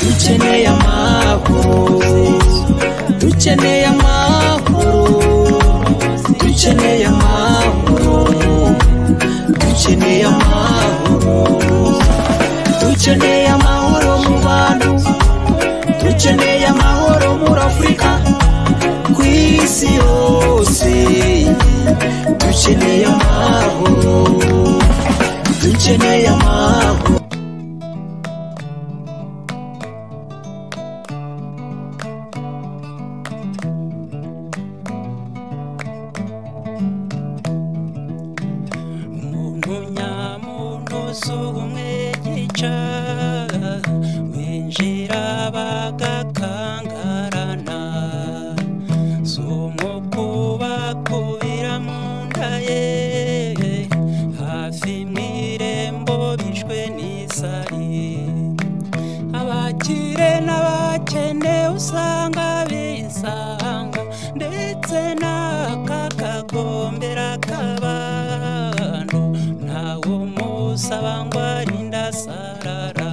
dukeneye amahoro dukeneye amahoro dukeneye amahoro dukeneye amahoro dukeneye amahoro mu bantu dukeneye amahoro muri afurika ku isi yose dukeneye amahoro dukeneye amahoro umuntu nyamuntu si ubumwe yica binjira bagakangarana si umwuka ubakubira mu nda ye hafi mu irembo bishwe n'isari abakire n'abakene usanga bisanga ndetse n'akakagombera k'abantu ntawe umusaba ngo arinde asarara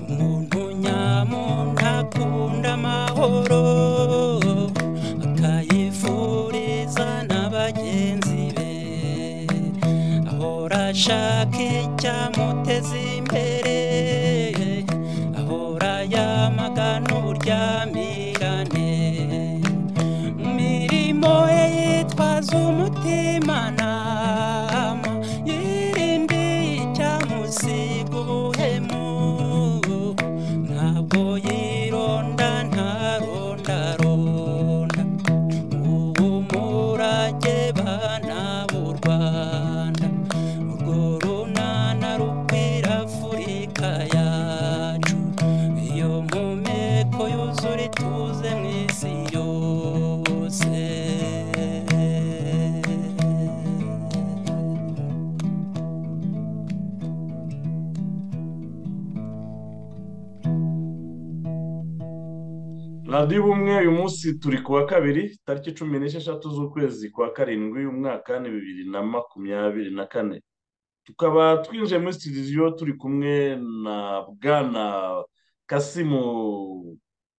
umuntu nyamuntu akunda amahoro akayifuriza na bagenzi be ahora ashaka icyamuteza imbere ahora yamagana uryamirane mu mirimo ye yitwaza umutimanama yirinde icyamusiga ubuhemu ntabwo yironda ntarondaronda ubu murage bana b'u rwanda urwo runana rukwira afurika yacu iyo mpumeko yuzura ituze mu isi yose radiyo ubumwe uyu munsi turi ku wa kabiri tariki cumi n'esheshatu z'ukwezi kwa karindwi umwaka ni bibiri na makumyabiri na kane tukaba twinjiye muri sitidiyo turi kumwe na bwana kasimu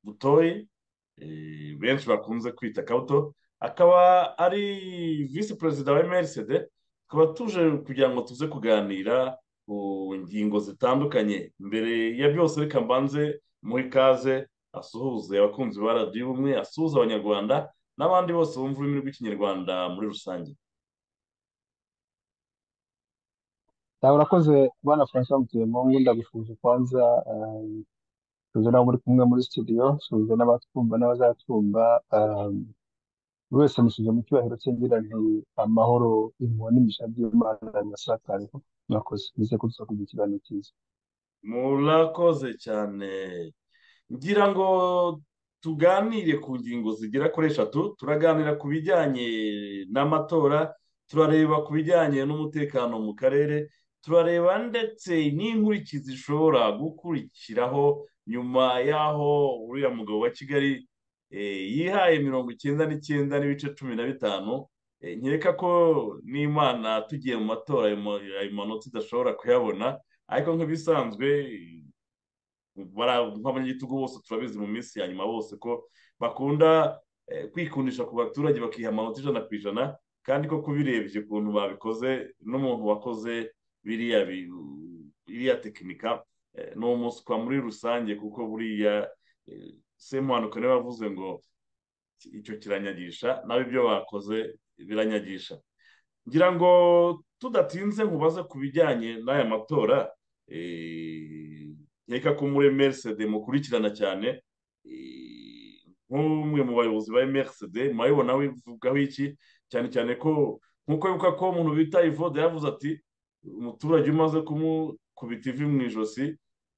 butoyi eh, benshi bakunze kwita kabuto akaba ari visi perezida wa emerisede tukaba tuje kugira ngo tuze kuganira ku ngingo zitandukanye mbere ya byose reka mbanze muri kaze asuhuze abakunzi ba radiyo ubumwe asuhuza abanyarwanda n'abandi bose bumva ururimi rw'ikinyarwanda muri rusange Sawa, urakoze bwana francois mutuyemungu ndagushuje kwanza um, suhuza n'abo muri kumwe muri studio suhuza n'abatwumva n'abazatwumva um, buri wese musuje mu cyubahiro cye ngira nti amahoro impuhwe n'imigisha by'imana birasakare mwakoze bize kudusa kugira ikiganiro cyiza murakoze cyane ngira ngo tuganire ku ngingo zigera kuri eshatu turaganira ku bijyanye n'amatora turareba ku bijyanye n'umutekano mu karere turareba ndetse n'inkurikizi zishobora gukurikiraho nyuma y'aho uriya mugabo wa kigali eh, yihaye mirongo icyenda n'icyenda n'ibice cumi na bitanu Eh, nkeka ko n'imana tugiye mu matora ayo ma- ayo manota idashobora kuyabona ariko nk'ibisanzwe bara- nk'abanyagitugu bose turabizi mu minsi ya nyuma bose ko bakunda eh, kwikundisha ku baturage bakiha amanota ijana ku ijana kandi ko kubirebye ukuntu babikoze n'umuntu wakoze biriya bi- iriya tekinika eh, ni umuswa muri rusange kuko buriya eh, semuhanuka niwe wavuze ngo icyo kiranyagisha nawe ibyo bakoze biranyagisha ngira ngo tudatinze nkubaze ku bijyanye n'aya matora eh, nkeka ko muri merisede mukurikirana cyane eh, nk'umwe mu bayobozi ba merisede murabibona bivugaho iki cyane cyane ko nk'uko wibuka ko umuntu bita ivode yavuze ati umuturage umaze kumukubita ivi mu ijosi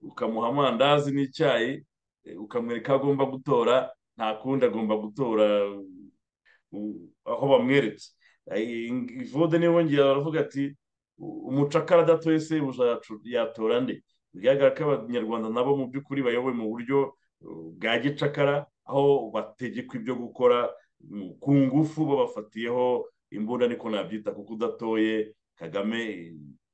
ukamuha amandazi n'icyayi eh, ukamwereka aho agomba gutora nta kundi agomba gutora aho bamweretse vode niwe wongera aravuga ati umucakara adatoye sebuja yatora nde bigaragara ko abanyarwanda nabo mu by'ukuri bayobowe mu buryo bwa gicakara aho bategekwa ibyo gukora ku ngufu babafatiyeho imbunda niko nabyita kuko udatoye kagame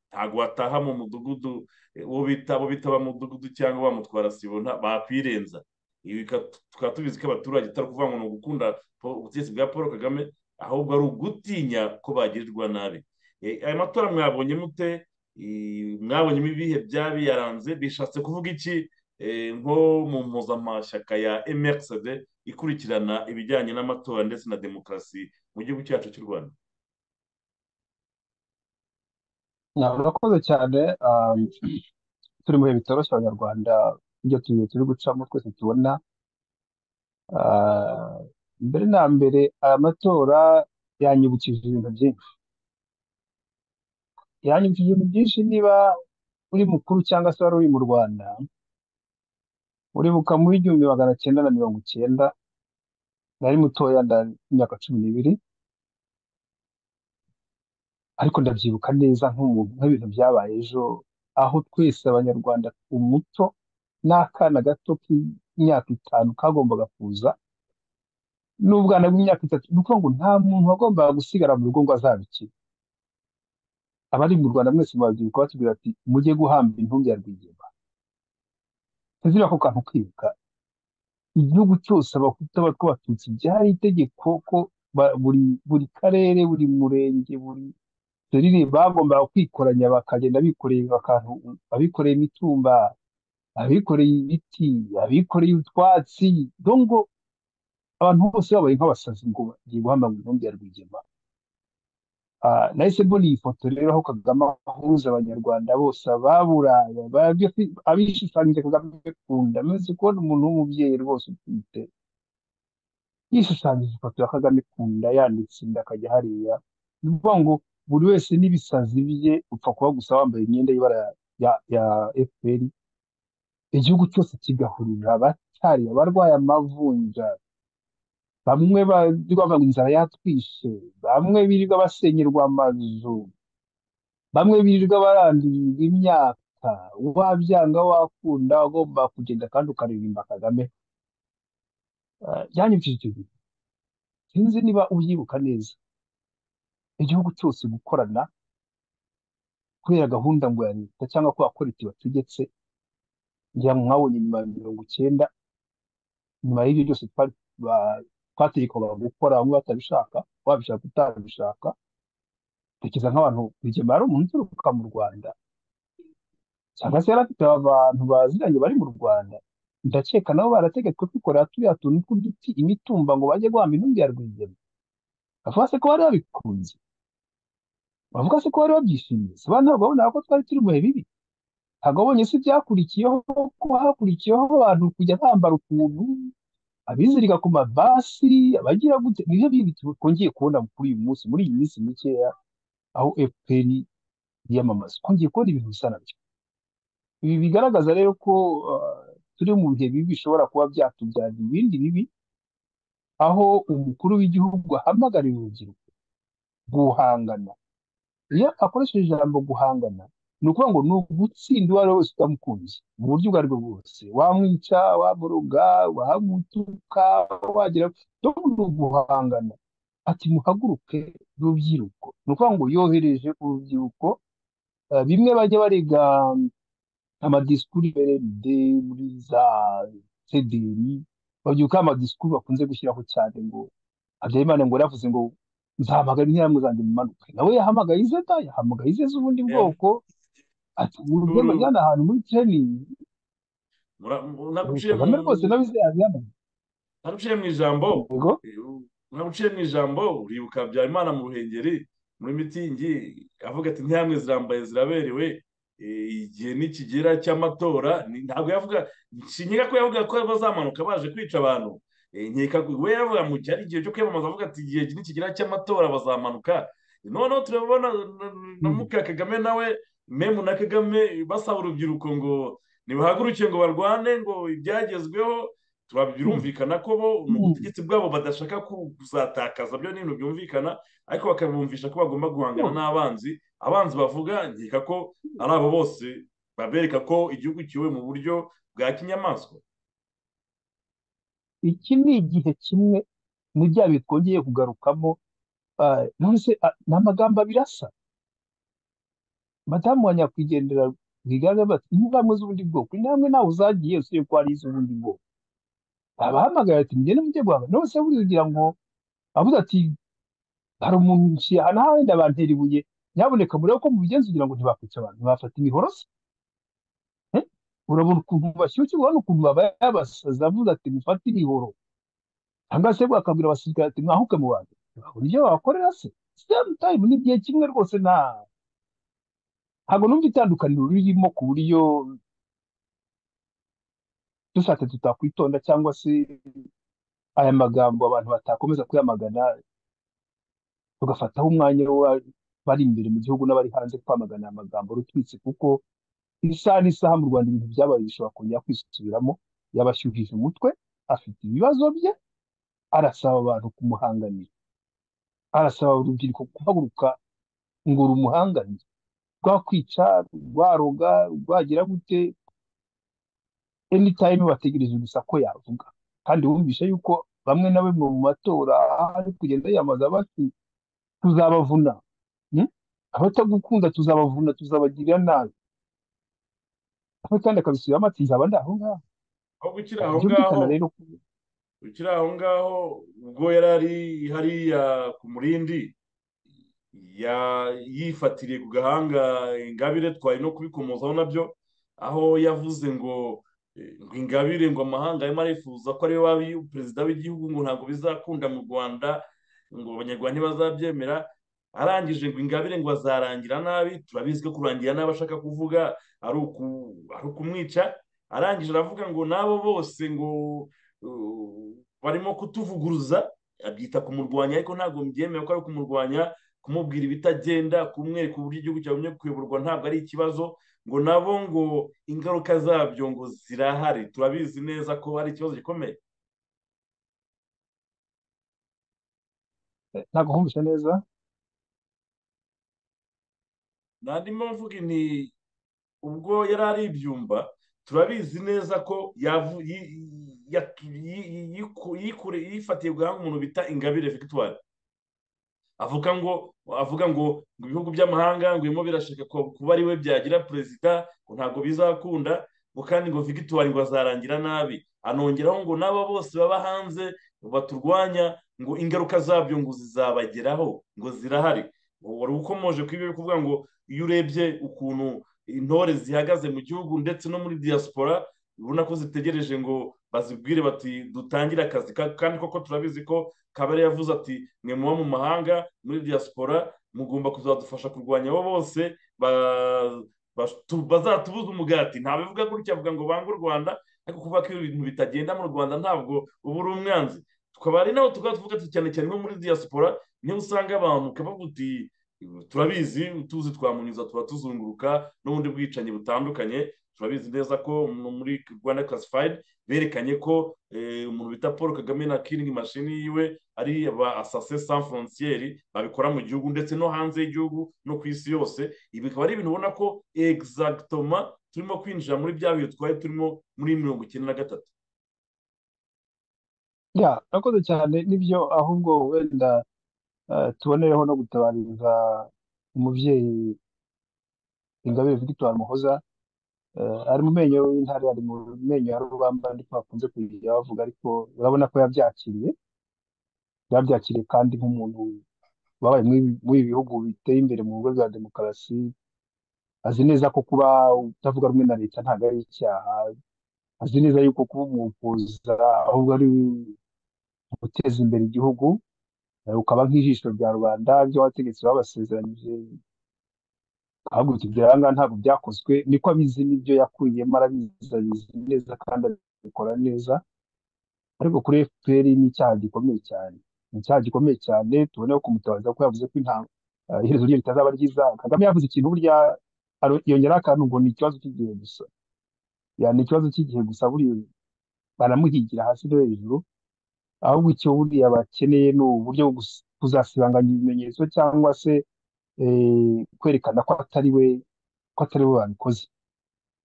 ntabwo wataha mu mudugudu uwo bita abo bita abamudugudu cyangwa bamutwara sibo bakwirenza ibi tukaba tubizi ko abaturage itari ukuvuga ngo ni ugukunda ubutegetsi bwa paul kagame ahubwo ari ugutinya ko bagirirwa nabi aya matora mwabonye mute mwabonyemo ibihe byabiyaranze bishatse kuvuga iki nko mu mpuzamashyaka ya mxd ikurikirana ibijyanye n'amatora ndetse na demokarasi mu gihugu cyacu cy'u rwanda urakoze cyane turi mu bihe bitoroshye abanyarwanda ibyo tugiye turi gucamo twese tubona mbere na mbere aya matora yanyibukije ibintu byinshi yanyibukije ibintu byinshi niba uri mukuru cyangwa se wari uri mu rwanda uribuka mu igihumbi magana cyenda na mirongo icyenda nari mutoya imyaka cumi n'ibiri ariko ndabyibuka neza nk'umuntu nk'ibintu byabaye ejo aho twese abanyarwanda umuto n'akana gato k'imyaka itanu kagombaga kuza n'ubwana bw'imyaka itatu ni ukuvuga ngo nta muntu wagombaga gusigara mu rugo ngo azabikire abari mu rwanda mwese murabyibuka batubwira ati mujye guhamba intumbi ya rwigema ntizira ko kantu kwibuka igihugu cyose abahutu abatwabatutsi byari itegeko ko buri karere buri murenge buri dorire bagombaga kwikoranya bakagenda bikoreye akantu abikoreye imitumba abikoreye ibiti abikoreye utwatsi dongo abantu bose babaye nk'abasazi ngo bagiye guhamba ngo intumbi ya rwigema nahise mbona iyi foto rero aho kagame ahuza abanyarwanda bose ababuraya abishushanyije kagame kunda ameze kubona umuntu w'umubyeyi rwose utwite yishushanyije ifoto ya kagame kunda yanditse inda akajya hariya ni ukuvuga ngo buri wese n'ibisazi bye upfa kuba gusa wambaye imyenda y'ibara ya fpr igihugu cyose kigahurira abatari abarwaye amavunja bamwe bavuga ngo inzara yatwishe bamwe birirwa basenyerwa amazu bamwe birirwa barandurirwa imyaka wabyanga wakunda ugomba kugenda kandi ukaririmba kagame yanyibukije icyo gihe sinzi niba ubyibuka neza igihugu cyose gukorana kubera gahunda ngo ya leta cyangwa ko abakoreti bategetse ngira ngo mwabonye nyuma ya mirongo icyenda nyuma y'ibyo byose twari twategekwaga gukora bamwe batabishaka wabishaka utabishaka dukiza nk'abantu rwigema ari umuntu uturuka mu rwanda cyangwa se yari afite abantu baziranye bari mu rwanda ndakeka nabo barategetswe kwikorera turiya tuntu tw'uduti imitumba ngo bajye guhamba intumbi ya rwigema bavuga se ko bari babikunze bavuga se ko bari babyishimiye se ba ntabwo babona ko twari turi mu bihe bibi ntabwo babonye se byakurikiyeho ko hakurikiyeho abantu kujya bambara ukuntu abizirika ku mabasi abagira gute nibyo bibiti twongeye kubona kuri uyu munsi muri iyi minsi mikeya aho fpr yiyamamaza twongeye kubona ibintu bisa nabyo ibi bigaragaza rero ko turi mu bihe bibi bishobora kuba byatubyarira ibindi bibi aho umukuru w'igihugu ahamagarira urubyiruko guhangana iyo akoresheje ijambo guhangana ni ukuvuga ngo ni ugutsinda uwo ari we wese utamukunze mu buryo ubwo ari bwo bwose wamwica wamuruga wamutuka wagira ni uguhangana ati muhaguruke rubyiruko ni ukuvuga ngo yohereje urubyiruko bimwe bajya barega amadisikuru berede muri za sederi babyuka amadisikuru bakunze gushyiraho cyane ngo habyarimana ngo yaravuze ngo nzahamagara interahamwe zanjye mu manuka nawe yahamagaye ize da yahamagaye ize z'ubundi bwoko ati uburyo bajyana ahantu muri tereningi kagame rwose nawe izayajyana naruciye mu ijambo naruciye mu ijambo uribuka habyarimana mu ruhengeri muri mitingi avuga ati ntihamwe zirambaye ziraberewe igihe nikigera cy'amatora ntabwo yavuga nshinga ko yavuga ko bazamanuka baje kwica abantu nkeka we yavuga mu gihe ari igihe cyo kwiyamamaza avuga ati igihe nikigera cy'amatora bazamanuka noneho turabona na muka kagame nawe memu na kagame basaba urubyiruko ngo ntibahaguruke ngo barwane ngo ibyagezweho birumvikana ko bo mu butegetsi bwabo badashaka kuzatakaza byo n'ibintu byumvikana ariko bakabumvisha ko bagomba guhangana n'abanzi abanzi bavuga nkeka ko ari abo bose babereka ko igihugu kiwe mu buryo bwa kinyamaswa iki ni igihe kimwe mu bya twongeye kugarukamo nonese ni amagambo abiri asa madamu wa nyakwigendera rwigara bati intambwe z'ubundi bwoko intambwe nawe uzagiye usiye ko ari iz'ubundi bwoko abahamagara ati mugende mujye guhanga none se buriya ugira ngo avuze ati hari umuntu hano wenda bantera ibuye nyaboneka murebe ko mubigenza kugira ngo ntibakwice abantu bafata imihoro se urabona ukuntu bashyukirwa hano ukuntu babaye abasazi avuze ati mufate imihoro cyangwa se bakabwira abasirikare ati mwahuke mu bantu ntibabona ibyo babakorera se sitemu tayimu ni igihe kimwe rwose nta ntabwo numva itandukaniro ririmo ku buryo dushatse tutakwitonda cyangwa se aya magambo abantu batakomeza kuyamagana tugafataho umwanya bari imbere mu gihugu n'abari hanze kwamagana aya magambo rutwitse kuko isaha n'isaha mu rwanda ibintu byabaye bishobora kongera kwisubiramo yabashyuhije umutwe afite ibibazo bye arasaba abantu kumuhanganira arasaba urubyiruko guhaguruka ngo rumuhanganire rwakwica rwaroga rwagira gute anytime bategereje gusa ko yavuga kandi wumvishe yuko bamwe na bamwe mu matora ari kugenda yiyamamaza bati tuzabavuna abatagukunda tuzabavuna tuzabagirira nabi aho kandi akabisubiramo ati nzaba ndi aho ngaho aho gukira aho ngaho ukiri aho ngaho ubwo yari ari hariya ku murindi yifatiriye ku gahanga ingabire twari no kubikomozaho nabyo aho yavuze ngo ngo ingabire ngo amahanga arimo arifuza ko ariwe waba perezida w'igihugu ngo ntabwo bizakunda mu rwanda ngo abanyarwanda ntibazabyemera arangije ngo ingabire ngo azarangira nabi turabizi ko kurangira nabi ashaka kuvuga ari ukumwica arangije aravuga ngo n'abo bose ngo barimo kutuvuguruza abyita kumurwanya ariko ntabwo mbyemewe ko ari kumurwanya kumubwira ibitagenda kumwereka uburyo igihugu cyabonye kuyoborwa ntabwo ari ikibazo ngo nabo ngo ingaruka zabyo ngo zirahari turabizi neza ko ari ikibazo gikomeye ntabwo nkumvise neza nandimo mvuga nti ubwo yari ari ibyumba turabizi neza ko yifatiye guhanga umuntu bita ingabire victoire avuga ngo avuga ngo ngo ibihugu by'amahanga ngo birimo birashaka kuba ariwe byagira perezida ngo ntabwo bizakunda ngo kandi ngo victoire ngo azarangira nabi anongeraho ngo n'aba bose baba hanze baturwanya ngo ingaruka zabyo ngo zizabageraho ngo zirahari wari ukomoje ku ibyo kuvuga ngo iyo urebye ukuntu intore zihagaze mu gihugu ndetse no muri diaspora ubona ko zitegereje ngo bazibwire bati dutangire akazi kandi koko turabizi ko kabari yavuze ati mwe muba mu mahanga muri diaspora mugomba kuzadufasha kurwanya abo bose bazatubuza umugati ntabivuga gutya avuga ngo bange u rwanda ariko kuvuga ko ibintu bitagenda mu rwanda ntabwo uba uri umwanzi tukaba ari naho tukaba tuvuga ati cyane cyane nko muri diaspora niho usanga abantu ukavuga uti turabizi utuzi twamunyuza tuba tuzunguruka n'ubundi bwicanyi butandukanye turabizi neza ko muri rwanda classified berekanye ko umuntu bita paul kagame na killing machine yiwe ari ba asase sans frontiere babikora mu gihugu ndetse no hanze y'igihugu no ku isi yose ibi bikaba ari ibintu ubona ko exactoma turimo kwinjira muri bya bihe twari turimo muri mirongo icyenda na gatatu ya urakoze cyane nibyo ahubwo wenda tubonereho no gutabariza umubyeyi ingabire victoire muhoza ari mu menyo y'intare ari mu menyo ya rubamba ndiko bakunze kugira bavuga ariko urabona ko yabyakiriye yabyakiriye kandi nk'umuntu wabaye muri ibi bihugu biteye imbere mu bigo bya demokarasi azi neza ko kuba utavuga rumwe na leta ntabwo ari icyaha azi neza yuko kuba umukuza ahubwo ari guteza imbere igihugu ukaba nk'ijisho rya rubanda ibyo wategetse babasezeranyije ahubwo ibyo ngaha ntabwo byakozwe niko abizi n'ibyo yakuyemo arabizi abizi neza kandi abikora neza ariko kuri fpr ni icyaha gikomeye cyane ni icyaha gikomeye cyane tubone ko kumutabaza ko yavuze ko intango iherezo rye ritazaba ryiza kagame yavuze ikintu burya yongeraho akantu ngo ni ikibazo cy'igihe gusa ya ni ikibazo cy'igihe gusa buriya baramuhigira hasi no hejuru ahubwo icyo buriya bakeneye ni uburyo bwo gus- kuzasibanganya ibimenyetso cyangwa se eh, kwerekana ko atari we ko atari we babikoze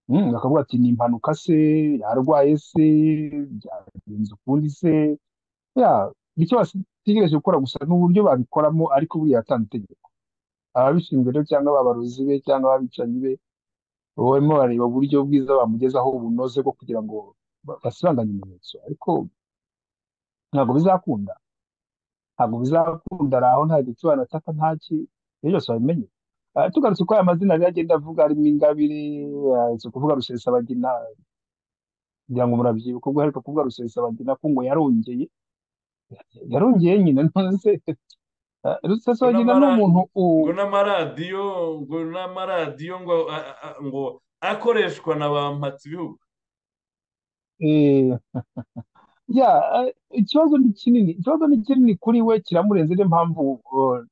Mm, bakavuga ati ni impanuka se yarwaye se byagenze ukundi se ya icyo bategereje gukora gusa n'uburyo babikoramo ariko buriya yatanze itegeko ababishinzwe rero cyangwa abarozi be cyangwa ababicanyi be barimo bareba uburyo bwiza bamugezaho bunoze bwo kugira ngo ba- basibanganye ibimenyetso ariko ntabwo bizakunda ntabwo bizakunda ari aho nta gicurane ataka nta ki ibyo byose babimenye Ah, tugarutse uko aya mazina rero agenda avuga harimo ingabire ah, si ukuvuga rusesabagina kugira ngo murabyibuka ubwo aheruka kuvuga rusesabagina ko ngo yarongeye yarongeye nyine ntuze Ah, ngo rusesabagina ni n'amara- umuntu u- ngo n'amaradiyo ngo n'amaradiyo ngo a- a- ngo akoreshwa na ba mpatsibihugu eh, ya ah, ikibazo ni kinini ikibazo ni kinini kuri we kiramurenze niyo mpamvu oh,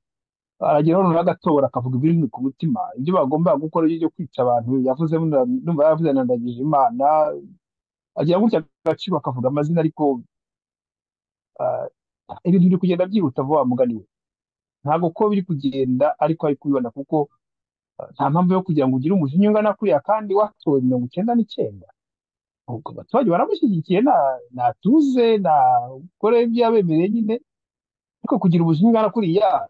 aragira hano n'agatora akavuga ibiri ku mutima ibyo bagomba gukora byo kwica abantu yavuze numva yavuze na ndagije imana agira gutya agaciro akavuga amazina ariko ah, ibintu biri kugenda byihuta vuba mugani we ntabwo ko biri kugenda ariko ari kubibona kuko ah, nta mpamvu yo kugira ngo ugire umujinya ungana kuriya kandi watowe mirongo icyenda n'icyenda ubwo abaturage baramushyigikiye nta ntatuze nta gukora ibyo yabemereye nyine ariko kugira umujinya ungana kuriya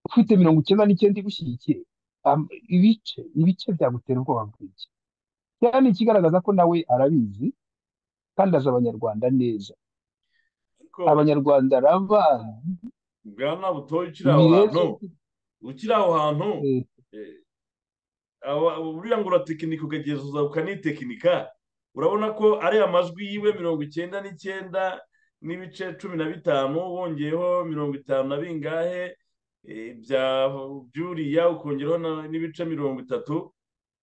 ufite mirongo icyenda n'icyenda igushyigikiye am- ibice ibice byagutera ubwoba bwinshi cyane ni ikigaragaza ko nawe arabizi kandi azi abanyarwanda neza ariko abanyarwanda arabazi bwana butoya ukiri ibi aho rero hantu ukiri aho hantu eh, eh, aba- buriya ngo uratekinika ukagezuza ukanitekinika urabona ko ari amajwi yiwe mirongo icyenda n'icyenda n'ibice cumi na bitanu wongeyeho mirongo itanu na bingahe eh, bya byuriya ukongeraho na- n'ibice mirongo itatu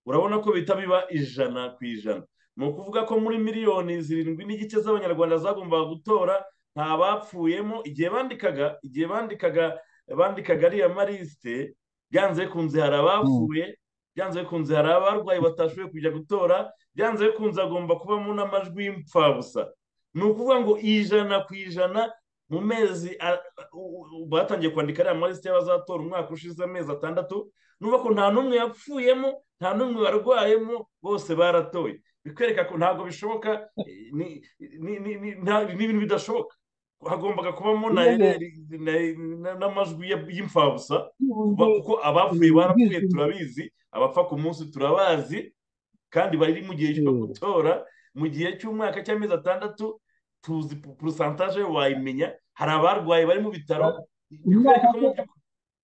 urabona ko bihita biba ijana ku ijana ni ukuvuga ko muri miliyoni zirindwi n'igice z'abanyarwanda zagombaga gutora nta bapfuyemo igihe bandikaga igihe bandikaga bandikaga ariya marisite byanze bikunze hari mm, abapfuye byanze bikunze hari abarwayi batashoboye kujya gutora byanze bikunze hagomba kubamo n'amajwi y'impfabusa ni ukuvuga ngo ijana ku ijana mu mezi a- u- u- batangiye kwandika ariya marisite y'abazatora umwaka ushize amezi atandatu nuba ko nta n'umwe yapfuyemo nta n'umwe warwayemo bose baratoye bikwereka ko ntabwo bishoboka eh, ni- ni- ni- ni- nta- ni ibintu bidashoboka hagombaga kubamo na nyine na- na- n'amajwi ya- y'imfabusa kuba n'uburyo kuko abapfuye eh, barapfuye ubwisungane turabizi abapfa ku munsi turabazi kandi bari mu gihe cyo eh, gutora mu gihe cy'umwaka cy'amezi atandatu tuzi porosantaje wayimenya hari abarwaye bari mu bitaro ba- bikwereka umwaka ko mu se by'ukuri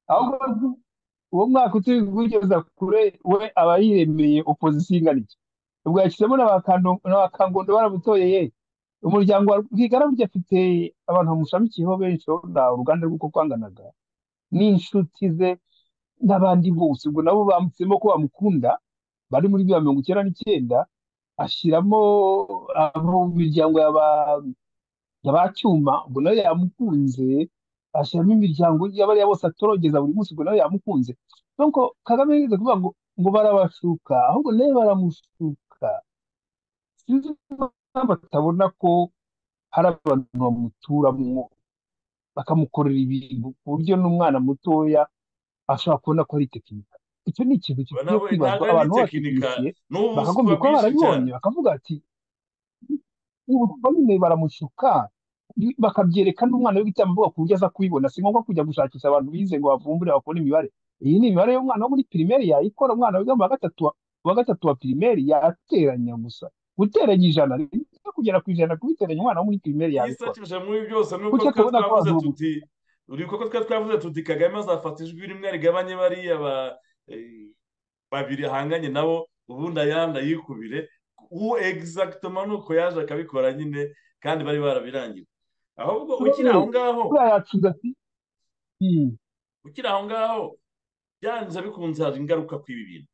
ahubwo rwo- uwo mwaka utugeza kure we aba yiremeye opozisiyo ingana iki ubwo yashyizemo n'abakangondo baramutoye ye umuryango wa rwigara burya afite abantu bamushamikiyeho benshi urabona uruganda rw'uko kwanganaga n'inshuti ze n'abandi bose ubwo nabo bambitsemo ko bamukunda bari muri bya mirongo icyenda n'icyenda ashyiramo abo mu miryango yaba yaba cyuma ubwo nayo yamukunze ashyiramo imiryango y'abariya bose atorogeza buri munsi ubwo nayo yamukunze donc kagame yigeze kuvuga ngo ngo barabashuka ahubwo nayo baramushuka sinzi impamvu atabona ko hari abantu bamuturamo bakamukorera ibintu ku buryo n'umwana mutoya ashobora kubona ko ari tekinika icyo ni ikintu Ba gikwiye nawe kwibazwa ntabwo ari abantu n'itekinika b'abatekinisiye ni ubuswa bakagombye kuba bwinshi cyane barabibonye bakavuga ati "Ubuswa nyine baramushuka bakabyereka n'umwana w'igitambuka ku buryo aza kubibona si ngombwa kujya gushakisha abantu bize ngo bavumbure bakore imibare iyi ni imibare y'umwana wo muri pirimeri yayikora umwana wiga mu wa gatatu wa- mu wa gatatu wa pirimeri yateranya gusa guteranya ijana rimwe kugera ku ijana kubiteranya umwana wo muri pirimeri yabikora igisakirije muri byose ni uko kuki twari atabona ko twavuze bazubu tuti uri kuko twari twavuze tuti kagame azafata ijwi rimwe rigabanye bariya ba eh, babiri ahanganye nabo ubundi ayandi ayikubire uwo egizagitoma ni uko yaje akabikora nyine kandi bari barabirangiye ahubwo ukiri aho None ngaho buriya yacuza ati "Hmm, ukiri aho ngaho byanze bikunze hari ingaruka ku ibi bintu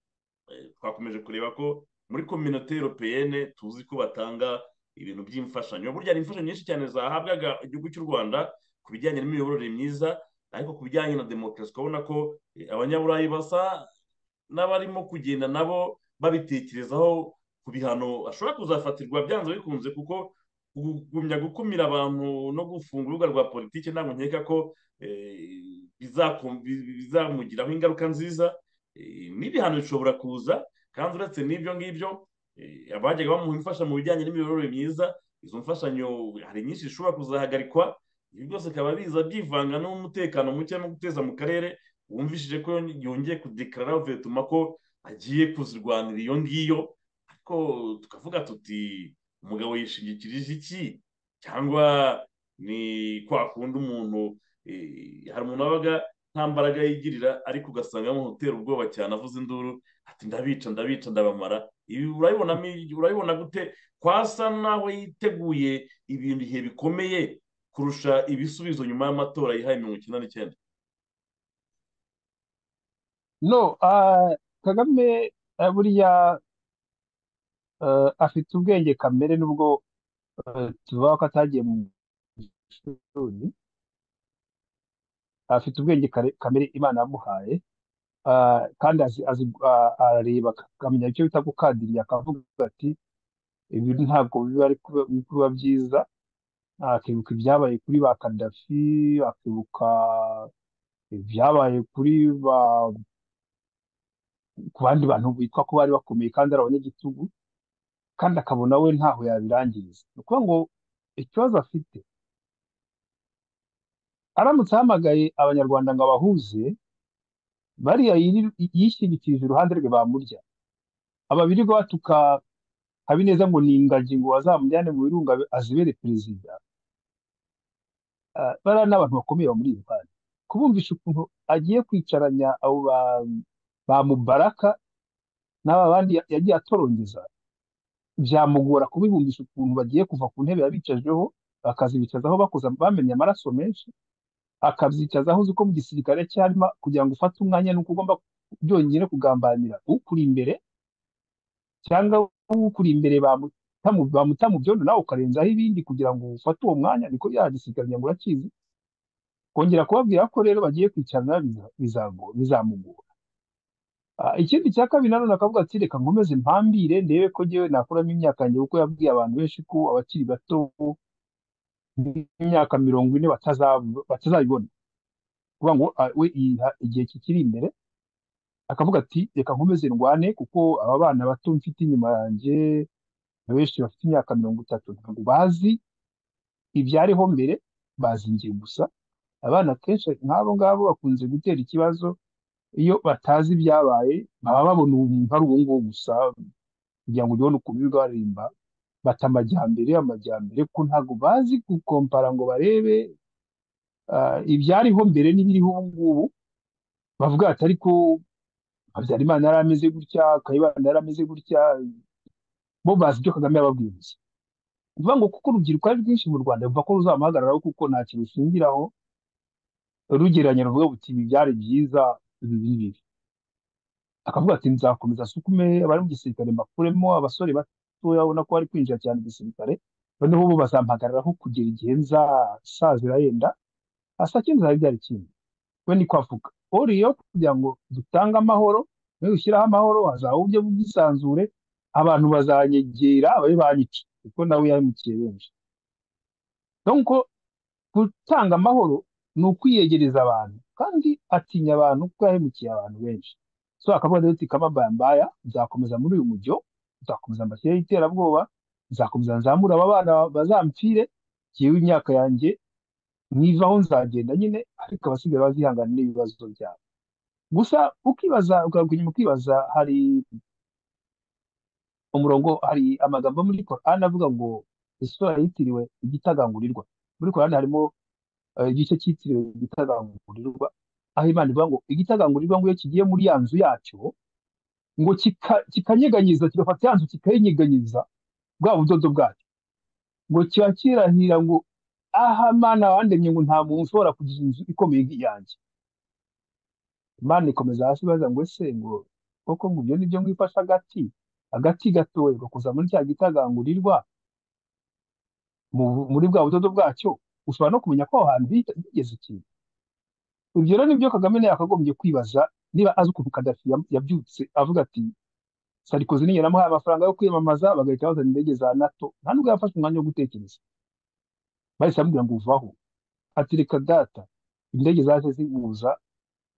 Eh, twakomeje kureba ko muri kominote europeyene tuzi ko batanga ibintu by'imfashanyo burya hari imfashanyo nyinshi cyane zahabwaga igihugu cy'u rwanda ku bijyanye n'imiyoborere myiza ariko ku bijyanye na demokarasi ukabona ko eh, abanyaburayi basa n'abarimo kugenda nabo babitekerezaho ku bihano ashobora kuzafatirwa byanze bikunze kuko kugumya gukumira abantu no gufunga urubuga rwa politiki ntabwo nkeka ko bizamugiraho ingaruka nziza n'ibihano bishobora kuza kandi uretse n'ibyo ngibyo abajyaga bamuha imfasha mu bijyanye n'imiyoborere myiza izo mfashanyo hari nyinshi zishobora kuzahagarikwa ibi byose bikaba biza byivanga n'umutekano muke no guteza mu karere wumvishije ko yongeye kudekarara vetuma ko agiye kuzirwanira iyo ngiyo ariko tukavuga tuti umugabo yishingikirije iki cyangwa ni kwa kundi umuntu hari umuntu wabaga nta mbaraga yigirira ariko ugasanga yamutera ubwoba cyane avuze induru ati ndabica ndabica ndabamara ibi urabibona gute kwasa nawe yiteguye ibintu ibihe bikomeye kurusha ibisubizo nyuma y'amatora yihaye mirongo icyenda n'icyenda no kagame buriya afite ubwenge kamere nubwo tuvuga ko atagiye mu ishuri afite ubwenge kamere imana yamuhaye kandi arareba akamenya icyo bita gukandiriye akavuga ati ibi ntabwo biba byiza akibuka ibyabaye kuri ba kadafi akibuka ibyabaye kuri ba ku bandi bantu bitwa ko bari bakomeye kandi ari abanyagitugu kandi akabona we ntaho yabirangiriza ni ukuvuga ngo ikibazo afite aramutse ahamagaye abanyarwanda ngo abahuze bariya yishyigikirije uruhande rwe bamurya aba birirwa batuka habineza ngo ni ingagi ngo bazamujyane mu birunga azibere perezida bariya ni abantu bakomeye bamuri iruhande kubumvisha ukuntu agiye kwicaranya abo ba mubaraka n'aba bandi yagiye atorongeza byamugora kubibumvisha ukuntu bagiye kuva ku ntebe yabicajeho bakazibicazaho bakoze bamenye amaraso menshi akabyicazaho uzi ko mu gisirikare cyarimo kugira ngo ufate umwanya ni uko ugomba byonyine kugambanira ukuri imbere cyangwa ukuri imbere bamuta mu byondo nawe ukarenzaho ibindi kugira ngo ufate uwo mwanya niko ya gisirikare ngo urakizi kongera kubabwira ko rero bagiye kwicarana bizamugora ikindi cya kabiri nanone akavuga ati reka nkomeze mpambire ndebe ko ngewe nakuramo imyaka yanjye kuko yabwiye abantu benshi ko abakiri bato imyaka mirongo ine batazabibona kuvuga ngo we yiha igihe kikiri imbere akavuga ati reka nkomeze ndwane kuko aba bana bato mfite inyuma yanjye benshi bafite imyaka mirongo itatu ntabwo bazi ibyariho mbere bazi ingiye gusa abana kenshi nk'abo ngabo bakunze gutera ikibazo iyo batazi ibyabaye baba babona umuntu ari uwo nguwo gusa kugira ngo ubibone ukuntu birirwa baririmba bata amajyambere amajyambere ko ntabwo bazi gukompara ngo barebe ibyariho mbere n'ibiriho ubu ngubu bavuga ati ariko habyarimana yari ameze gutya kayibanda yari ameze gutya bo bazi ibyo kagame yababwiye gusa ni ukuvuga ngo kuko urubyiruko ari rwinshi mu rwanda biva ko ruzamuhagararaho kuko nta kintu ushingiraho rugereranya ruvuga buti ibi byari byiza ibi bibi akavuga ati nzakomeza asukume abari mu gisirikare mbakuremo abasore bato urabona ko bari kwinjira cyane igisirikare noneho bo bazampagararaho kugera igihe nzasazira yenda asa cy'inzara byari kimwe we ni ko avuga uriyo kugira ngo dutange amahoro niyo ushyiraho amahoro hazaba uburyo bw'isanzure abantu bazanyegera ababe banyica kuko nawe yahemukiye benshi nuko gutanga amahoro ni ukwiyegereza abantu kandi atinya abantu kuko yahemukiye abantu benshi so akavuga ati kamabambaya nzakomeza muri uyu mujyo nzakomeza mbashyireho iterabwoba nzakomeza nzamura aba bana bazampfire ngewe imyaka yanjye nkivaho nzagenda nyine ariko abasigaye bazihangana n'ibibazo byabo gusa ukibaza ugaruka inyuma ukibaza hari umurongo hari amagambo muri korani avuga ngo isura yitiriwe igitagangurirwa muri korani harimo igice cyitiriwe igitagangurirwa aho imana ivuga ngo igitagangurirwa ngo iyo kigiye muri ya nzu yacyo ngo kikanyeganyiza kigafata ya nzu kikayinyeganyeza bwa budodo bwacyo ngo kiba kirahira ngo aha mana wandemye ngo nta muntu ushobora kugira inzu ikomeye nk'iyanjye imana ikomeza hasi baza ngo ese ngo koko ngo ibyo nibyo mwifashe agati agati gatoya gakoza muri cya gitagangurirwa muri bwa budodo bwacyo ushobora no kumenya ko aho hantu higeze ikintu ibyo rero nibyo kagame yakagombye kwibaza niba azi ukuntu kadafi yabyutse avuga ati sarikozi niyo namuhaye amafaranga yo kwiyamamaza bagahita bazana indege za nato nta nubwo yafashe umwanya wo gutekereza bahise bamubwira ngo uvaho ati reka data indege zaje zihuza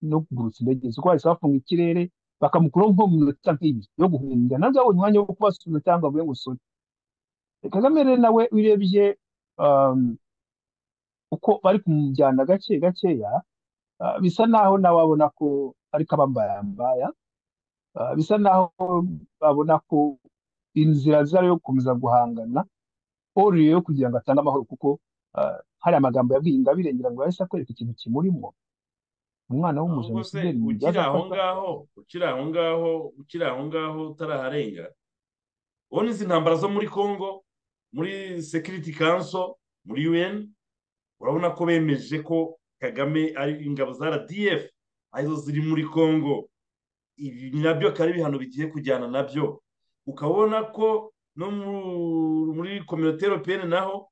no kugurutsa indege ziko bahise bafunga ikirere bakamukuraho nko mu minota nk'ibiri yo guhunga nabwo yabonye umwanya wo kubasubiza cyangwa avuye ngo sore kagame rero nawe urebye um, uko bari kumujyana gake gakeya ah, bisa naho nawe abona ko ari kabambayambaya Ah, bisa naho babona ko inzira zari yo gukomeza guhangana oruriye yo kugira ngo atange amahoro kuko ah, hari amagambo yabwiye ingabire ngira ngo yahise akwereka ikintu kimurimo umwana ahubwo se w'umujenosideri mu ukiri bibazo aho afata ngaho ukiri aho ngaho ukiri aho ngaho utaraharenga ubona izi ntambara zo muri congo muri security council muri un urabona ko bemeje ko kagame ari ingabo za rdf arizo ziri muri congo ibi nabyo akaba ari ibihano bigiye kujyana nabyo ukabona ko no mu- muri kominote europeyeni naho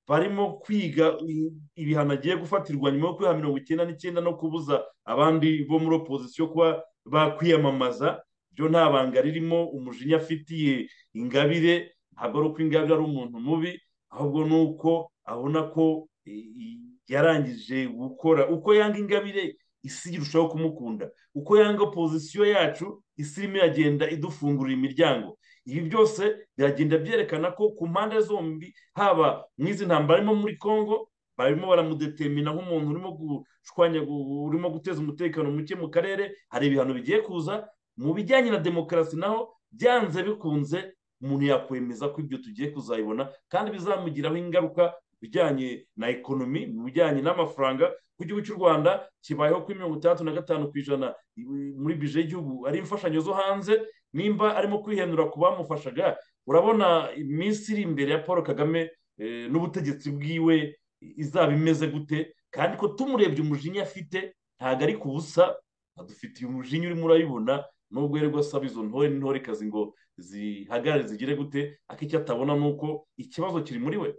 barimo kwiga i- ibihano agiye gufatirwa nyuma yo kwiha mirongo icyenda n'icyenda no kubuza abandi bo muri opozisiyo kuba bakwiyamamaza byo nta banga ririmo umujinya afitiye ingabire ntabwo ari uko ingabire ari umuntu mubi ahubwo ni uko abona ko e, i- yarangije gukora uko yanga ingabire isi irushaho kumukunda uko yanga opozisiyo yacu isi irimo iragenda idufungurira imiryango ibi byose biragenda byerekana ko ku mpande zombi haba mu izi ntambara arimo muri congo barimo baramudetemina nk'umuntu urimo gushwanya gu- urimo guteza umutekano muke mu karere hari ibihano bigiye kuza mu bijyanye na demokarasi naho byanze bikunze umuntu yakwemeza ko ibyo tugiye kuzayibona kandi bizamugiraho ingaruka mu bijyanye na ekonomi mu bijyanye n'amafaranga ku gihugu cy'u rwanda kibayeho kuri mirongo itandatu na gatanu ku ijana i- muri bije y'igihugu ari imfashanyo zo hanze nimba arimo kwihenura ku bamufashaga urabona iminsi iri imbere ya paul kagame eh, n'ubutegetsi bwiwe izaba imeze gute kandi ko tumurebye umujinya afite ntabwo ari ku busa adufitiye umujinya urimo urabibona nubwo yerwa asaba izo ntore n'intorekazi ngo zihagarare zigire gute ariko icyo atabona ni uko ikibazo kiri muri we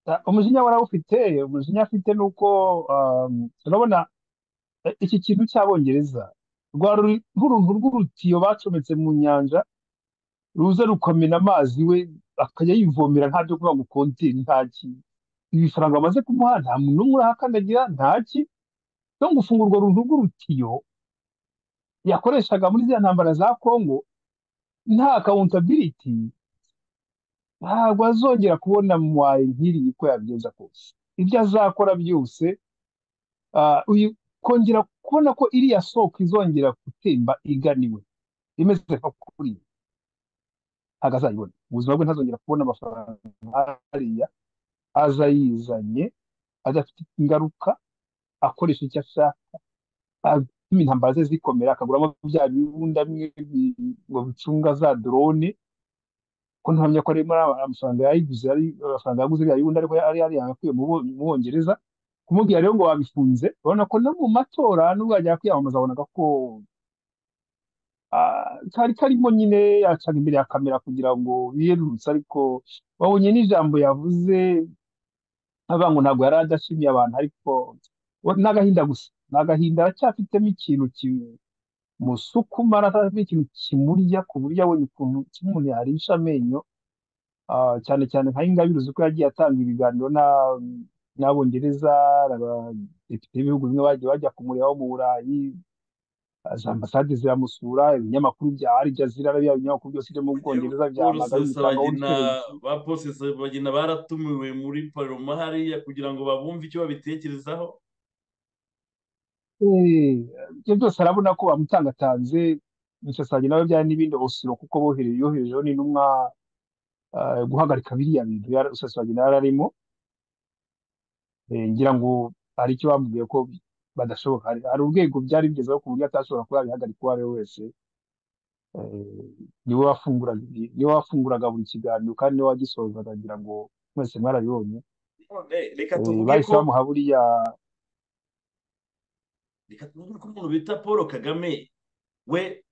Ah, umujinya warawufite umujinya afite ni uko um, urabona eh, iki kintu cy'abongereza rwari nk'uruntu rw'urutiyo bacometse mu nyanja ruza rukamena amazi we akajya yivomera nta byo kuvuga ngo konteri nta ki ibifaranga bamaze kumuha nta muntu n'umwe urahakandagira nta ki no gufunga urwo runtu rw'urutiyo yakoreshaga muri ziriya ntambara za kongo nta akawuntabiriti ntabwo azongera kubona mwaye nk'iriya uko yabigenza kose ibyo azakora byose ah, uyu- kongera kubona ko iriya soko izongera gutemba iganiwe imeze nka kuriya ntabwo azayibona ubuzima bwe ntazongera kubona amafaranga ariya azayizanye adafite ingaruka akoresha icyo ashaka atuma intambara ze zikomera akaguramo bya bibunda bimwe bi- ngo bicunga za drone ko ntahamya ko ari muri aya amafaranga yayiguze ari amafaranga yaguze bya bibunda ariko yari yarayakuye mu Bo- mu Bongereza kumubwira rero ngo wabifunze urabona ko no mu matora nubwo yajya kwiyamamaza abonaga ko ah, kari karimo nyine yacaga imbere ya kamera kugira ngo yiyerurutse ariko wabonye n'ijambo yavuze avuga ngo ntabwo yari adashimiye abantu ariko we ni agahinda gusa ni agahinda aracyafitemo ikintu kimusukuma aracyafitemo ikintu kimurya ku buryo abonye ukuntu ki- umuntu yarisha amenyo ah, cyane cyane nka Ingabire uzi ko yagiye atanga ibiganiro na- n'abongereza abadepite b'ibihugu bimwe bagiye bajya kumureba bo mu burayi ah, za ambasade ziramusura ibinyamakuru bya Al Jazeera biriya binyamakuru byose byo mu yewe bwongereza polisi byahamagara bimutangaho bagina ikimenyetso ba polisi bagina baratumiwe muri paroma hariya kugira ngo babumve icyo babitekerezaho Eh, ibyo byose arabona ko bamutangatanze Musasagi nawe byari n'ibindi osiro kuko bohere- yoherejeho n'intumwa eh, guhagarika biriya bintu yari- Musasagi nawe ararimo Eh, ngira ngo hari icyo bamubwiye ko badashoboka hari hari urwego byari bigezeho ku buryo atashobora kuba yabihagarika uwo ari we wese Eh, niwe wafunguraga ibi- niwe wafunguraga buri kiganiro kandi niwe wagisozaga ngira ngo mwese mwarabibonye none reka Eh, tuvuge bahise ko bamuha buriya reka tuvuge ko umuntu bita paul kagame we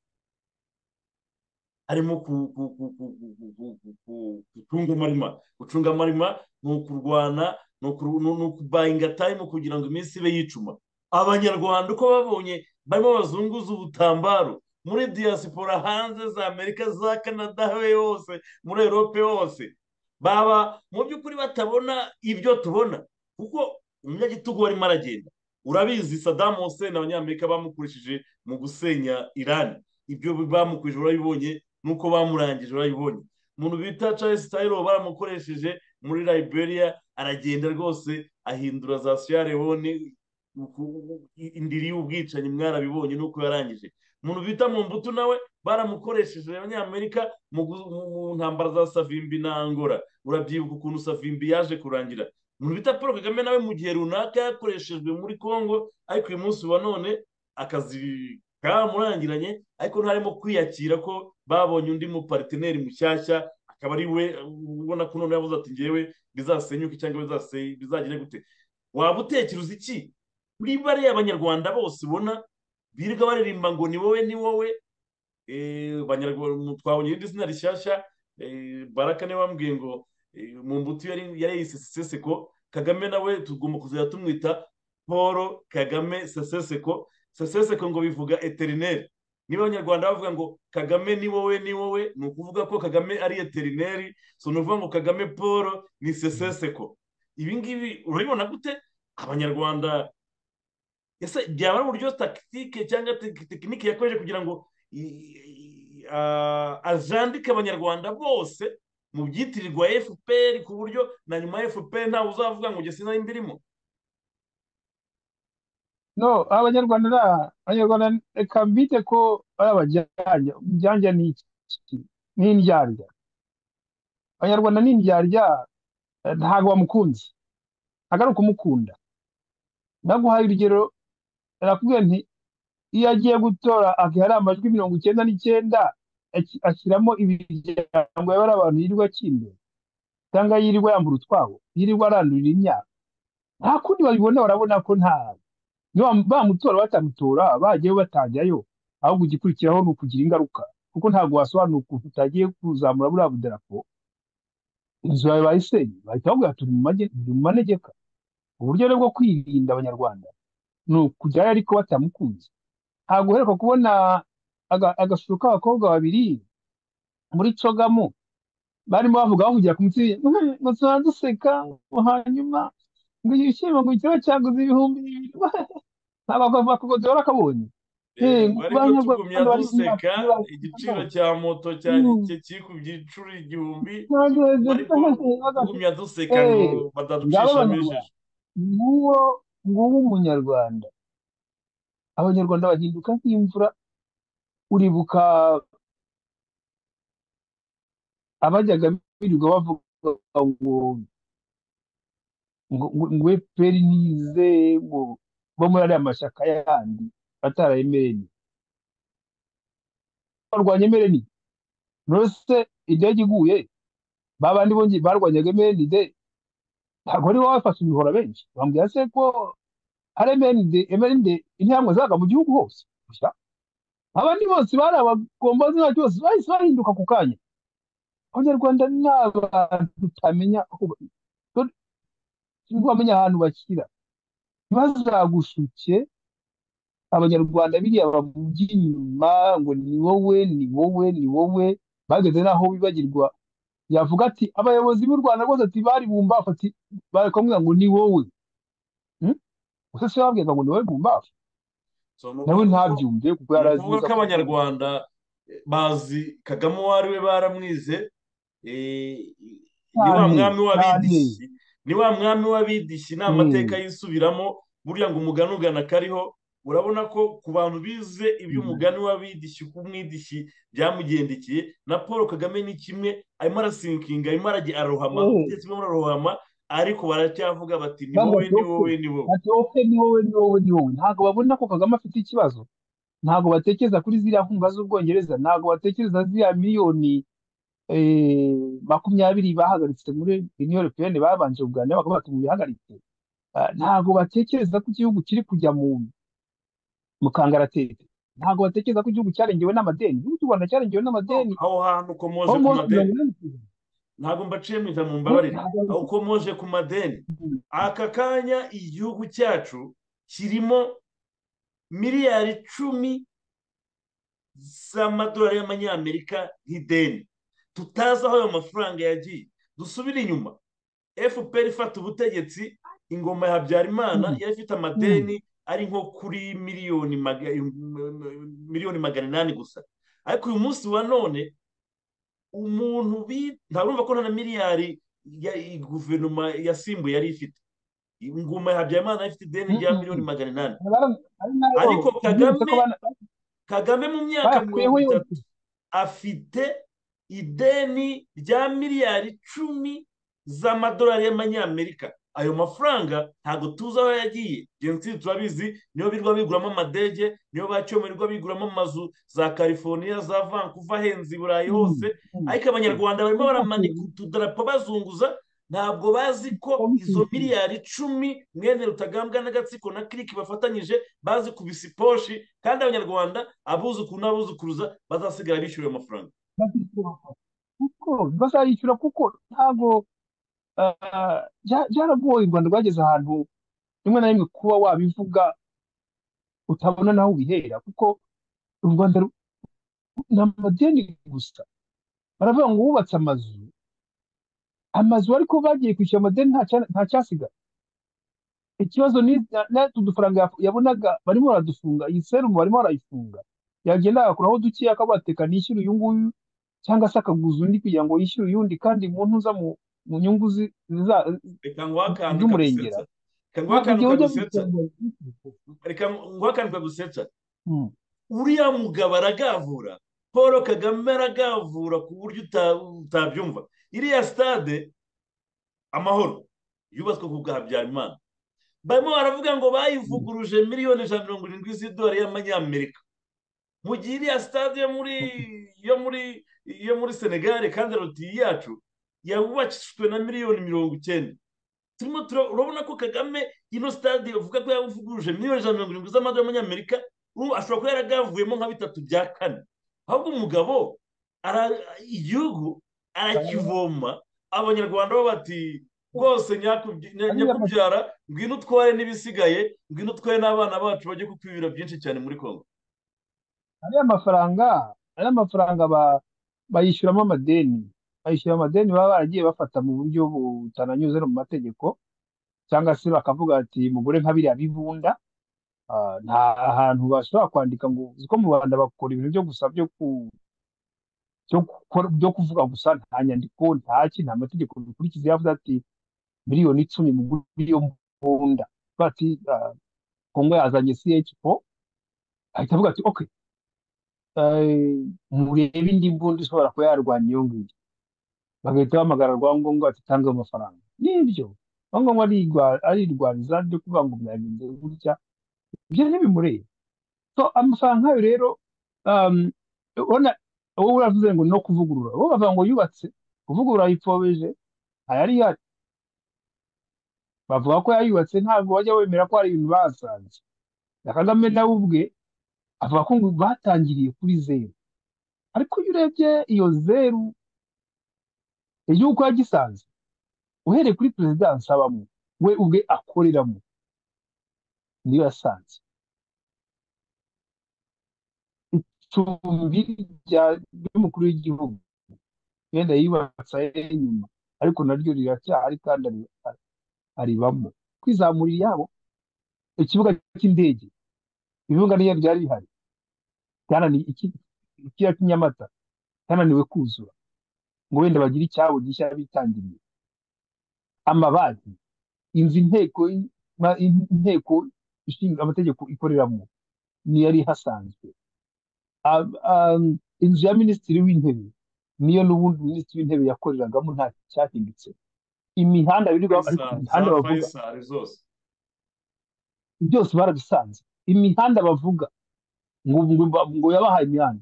harimo ku- ku- ku- ku- ku- ku- ku- ku- ku- gucunga amarima gucunga amarima ni ukurwana ni ukuru- ni- ni ukubayinga time kugira ngo iminsi ibe yicuma abanyarwanda uko babonye barimo bazunguza ubutambaro muri diyasipora hanze za amerika za canada hose muri erope hose baba mu by'ukuri batabona ibyo tubona kuko umunyagitugu warimo aragenda urabizi sadamu hussein abanyamerika bamukurishije mu gusenya irani ibyo bamukurije urabibonye nuko bamurangije urabibonye umuntu bita charles taylor baramukoresheje muri liberia aragenda rwose ahindura za sierra leone indiri y'ubwicanyi mwarabibonye nuko yarangije umuntu bita mu mbuto nawe baramukoresheje abanyamerika mu ntambara za savimbi na angora urabyibuka ukuntu savimbi yaje kurangira umuntu bita paul kagame nawe mu gihe runaka yakoreshejwe muri congo ariko uyu munsi wa none akazi kamurangiranye ariko ntarimo kwiyakira ko babonye undi mupariteri mushyashya akaba ari we ubona ko none yavuze ati ngewe bizasenyuke cyangwa bizagire gute waba utekereza iki kuri bariya abanyarwanda bose ubona birirwa baririmba ngo ni wowe ni wowe twabonye irindi zina rishyashya baraka niwe wambwiye ngo mu mbuto yari seseseko kagame nawe tugomba kuzajya tumwita paul kagame seseseko seseseko ngo bivuga eterineri niba abanyarwanda bavuga ngo kagame ni wowe ni wowe ni ukuvuga ko kagame ari eterineri so ni ukuvuga ngo kagame paul ni seseseko ibi ngibi urabibona gute abanyarwanda ese byaba ari uburyo takitike cyangwa tekinike yakoresheje kugira ngo ajandike abanyarwanda bose mu byitirirwa fpr ku buryo na nyuma fpr ntawe uzavuga ngo ugese nayo mbirimo no abanyarwanda abanyarwanda reka mbite ko ari abajyanja ubujyanja ni iki ni indyarya abanyarwanda ni indyarya ntabwo bamukunze ntabwo ari ukumukunda naguhaye urugero arakubwira nti iyo agiye gutora akihari amajwi mirongo icyenda n'icyenda ashyiramo imiryango yaba ari abantu yirirwa akindura cyangwa yirirwa yambura utwabo yirirwa arandurira imyaka nta kundi babibona barabona ko nta bamutora batamutora bagiye batajyayo ahubwo igikurikiraho ni ukugira ingaruka kuko ntabwo wasobanura ukuntu utagiye kuzamura buriya budarapo inzu yawe bayisenye bahita bavuga turi mu manegeka uburyo rero bwo kwirinda abanyarwanda ni ukujyayo ariko batamukunze ntabwo uheruka kubona agashusho k'abakobwa babiri muri cogamo barimo bavuga bavugira ku mitsi ngo tuba duseka hanyuma ngo ibishyimbo ngo ikiro cyaguze ibihumbi bibiri ntabwo akabonye bari duseka igiciro cya moto kiri ku giciro igihumbi bari kugumya duseka ngo badaducisha nguwo nguwo umunyarwanda abanyarwanda bahinduka nk'imvura uribuka abajyaga birirwa bavuga ngo ngo efuperi nize bo muri ariya mashyaka yandi batarayemereye barwanya emereni rose indege iguye ba bandi bongeye barwanyaga emeride ntabwo ari wowe wafashe ibihora benshi bambwira se ko hari emeride emeride intambwe zaga mu gihugu hose abandi bose bari abagombazi ntacyo bose bahise bahinduka ku kanya abanyarwanda ni abantu utamenya ntibamenya ahantu bashyira ntibazagushuke abanyarwanda biriya bamujya inyuma ngo ni wowe ni wowe ni wowe bageze n'aho bibagirwa yavuga ati abayobozi b'u rwanda rwose ati bari bumbafu ati bari kumubwira ngo ni wowe gusa se babwirwa ngo ni wowe bumbafu nawe ntabyumve kuko yari azi neza ko abanyarwanda bazi kagame uwo ari we baramwize ni wa mwami w'abidishyi ni wa mwami w'abidishyi ni amateka yisubiramo burya ngo umugani ugana kariho urabona ko ku bantu bize iby'umugani w'abidishyi ku mwidishyi byamugendekeye na paul kagame ni kimwe arimo arasinkinga arimo ararohama arimo ararohama ariko baracyavuga bati ni wowe ni wowe ni wowe ni wowe ni wowe ni wowe ntabwo babona ko kagame afite ikibazo ntabwo batekereza kuri ziriya nkunga z'ubwongereza ntabwo batekereza ziriya miliyoni makumyabiri bahagaritse muri union peyeni babanje kuganira bakaba batubihagaritse ntabwo batekereza ko igihugu kiri kujya mu mu kangaratete ntabwo batekereza ko igihugu cyarengewe n'amadeni igihugu cy'u rwanda cyarengewe n'amadeni aho hantu ukomoje ku madeni ntabwo mbaciye mu ijambo mbabarira uko moje ku madeni aka kanya igihugu cyacu kirimo miliyari icumi z'amadolari y'amanyamerika nk'ideni tutazi aho ayo mafaranga yagiye dusubire inyuma fpr ifata ubutegetsi ingoma ya habyarimana yari ifite amadeni ari nko kuri miliyoni magana inani gusa ariko uyu munsi wa none umuntu ntabwo ko nta na miliyari guverinoma yasimbuye yari ifite ingoma ya habyarimana yari ifite ideni rya miliyoni magana inani ariko kagame kagame mu myaka mirongo itatu afite ideni rya miliyari icumi z'amadolari y'amanyamerika ayo mafaranga ntabwo tuzi aho yagiye jenoside turabizi niyo birwa biguramo amadege niyo bacyomerwa biguramo amazu za california za vancouver ahenze i burayi hose ariko abanyarwanda barimo baramanika utudarapo bazunguza ntabwo bazi ko izo miliyari icumi mwene rutagambwa n'agatsiko na kiriki bafatanyije bazi kubisa iposhi kandi abanyarwanda abuzukuru n'abuzukuruza bazasigara bishyura ayo mafaranga kuko bazayishyura kuko ntabwo byaragoye u rwanda rwageze ahantu rimwe na rimwe kuba wabivuga utabona naho ubihera kuko u rwanda ni amadeni gusa baravuga ngo wubatse amazu amazu ariko bagiye kwishyura amadeni nta cyasigaye ikibazo ni udufaranga yabonaga barimo baradufunga iyi serumu barimo barayifunga yagenda agakuraho dukeya akaba bateka nishyura uyu nguyu cyangwa se akaguza undi kugira ngo yishyure uyundi kandi mu ntuza mu nyungu z'umurengera reka nguhe akantu kagusetsa uriya mugabo aragavura paul kagame aragavura ku buryo utabyumva iriya sitade amahoro yubatswe ku bwa habyarimana barimo baravuga ngo bayivuguruje miliyoni ijana na mirongo irindwi z'idolari y'amanyamerika mu gihe iriya sitade yo muri senegare kandi rotiye yacu yawubakishijwe na miliyoni mirongo icyenda turimo turabona ko kagame ino sitade bavuga ko yawuvuguruje miliyoni ijana na mirongo irindwi z'amadolari y'amanyamerika ashobora kuba yaragavuyemo nka bitatu bya kane ahubwo umugabo igihugu arakivoma abanyarwanda bo bati rwose nyakubyara ngwino utware n'ibisigaye ngwino utware n'abana bacu bajye kuko ibiro byinshi cyane muri kongo ariya mafaranga ariya mafaranga bayishyuramo amadeni bayishyura amadeni baba baragiye bafata mu buryo butananyuze no mu mategeko cyangwa se bakavuga ati mugore nka biriya bibunda nta hantu bashobora kwandika ngo uzi ko mu rwanda bakora ibintu byo gusa byo ku byo kuvuga gusa nta nyandiko nta ki nta mategeko bikurikiza yavuze ati miliyoni icumi mu buryo mbunda bati kongo yazanye CH4 ahita avuga ati ok murebe indi mbunda ishobora kuba yarwanya iyo ngiyo bagahita bahamagara rwangombwa bati tange amafaranga nibyo rwangombwa arirwaniza ryo kuvuga ngo mwabigenze gutya ibyo ntibimureba so amafaranga nk'ayo rero urabona wowe uravuze ngo no kuvugurura wowe bavuga ngo yubatse kuvugurura yipfobeje ayari ihari bavuga ko yayubatse ntabwo bajya bemera ko hari ibintu bahasanze na kagame nawe ubwe avuga ko ngo batangiriye kuri zeru ariko iyo urebye iyo zeru igihugu yagisanze uhereye kuri perezidansi abamo we ubwe akoreramo niyo yasanze icumbi ry'umukuru w'igihugu wenda yubatse inyuma ariko naryo riracyahari kandi aribamo kwizamura iyabo ikibuga cy'indege ibibuga niyo byari bihari ikiriya cy'inyamata cyananiwe kuzura ngo wenda bagire icyabo gishya bitangiriye amabanki inzu inteko inteko ishinga amategeko ikoreramo niyo yari ihasanzwe inzu ya minisitiri w'intebe niyo n'ubundi minisitiri w'intebe yakoreragamo nta cyahindutse imihanda birirwa imihanda bavuga byose barabisanze imihanda bavuga ngo yabahaye imihanda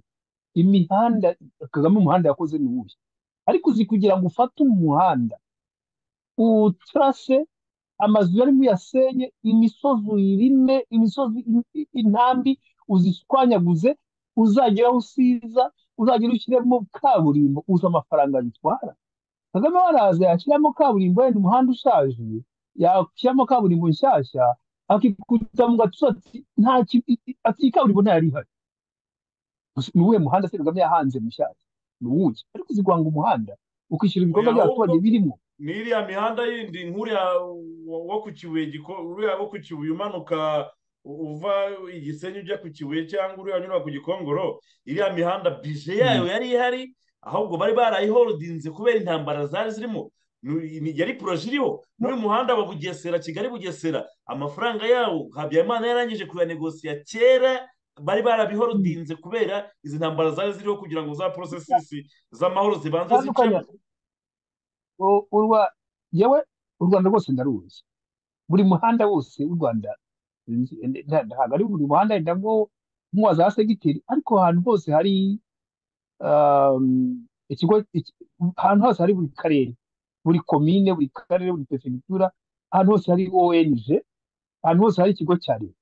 imihanda kagame umuhanda yakoze ni uwuhe ariko uzi kugira ngo ufate umuhanda uwutarase amazu yarimo uyasenye imisozi uyirime imisozi intambi uzishwanyaguze uzagera aho usiza uzagera ushyiremo kaburimbo uzi amafaranga bitwara kagame waraza yashyiramo kaburimbo wenda umuhanda ushaje yashyiramo kaburimbo nshyashya akikuta mu gatuza ati nta ati iyi kaburimbo ntayari ihari ni uwuhe muhanda se kagame yahanze mushyashya ni uwuhe ariko uzi guhanga umuhanda ukishyura ibikorwa Oya, by'abaturage ahubwo- birimo n'iriya mihanda yindi nk'uriya wo- wo ku kibuye giko- uriya wo ku kibuye umanuka u- uva igisenyi ujya ku kibuye cyangwa uriya unyura ku gikongoro iriya mihanda bije yayo yari ihari ahubwo bari barayihorodinze kubera intambara zari zirimo Ni- ni- yari poroje iriho n'uyu muhanda wa bugesera kigali bugesera amafaranga yawo habyarimana yarangije kuyanegosiya kera bari barabihorodinze kubera izi ntambara zari ziriho kugira ngo za porosesisi z'amahoro zibanze bitandukanye zicemo U- urwa yewe u rwanda rwose ndaruzi buri muhanda wose w'u rwanda nzi- nda- nda- ntabwo ari buri muhanda wenda ngo nk'uwa za segiteri ariko ahantu hose hari um, ikigo iki- ahantu hose hari buri karere buri komine buri karere buri perefegitura ahantu hose hari ong ahantu hose hari ikigo cya leta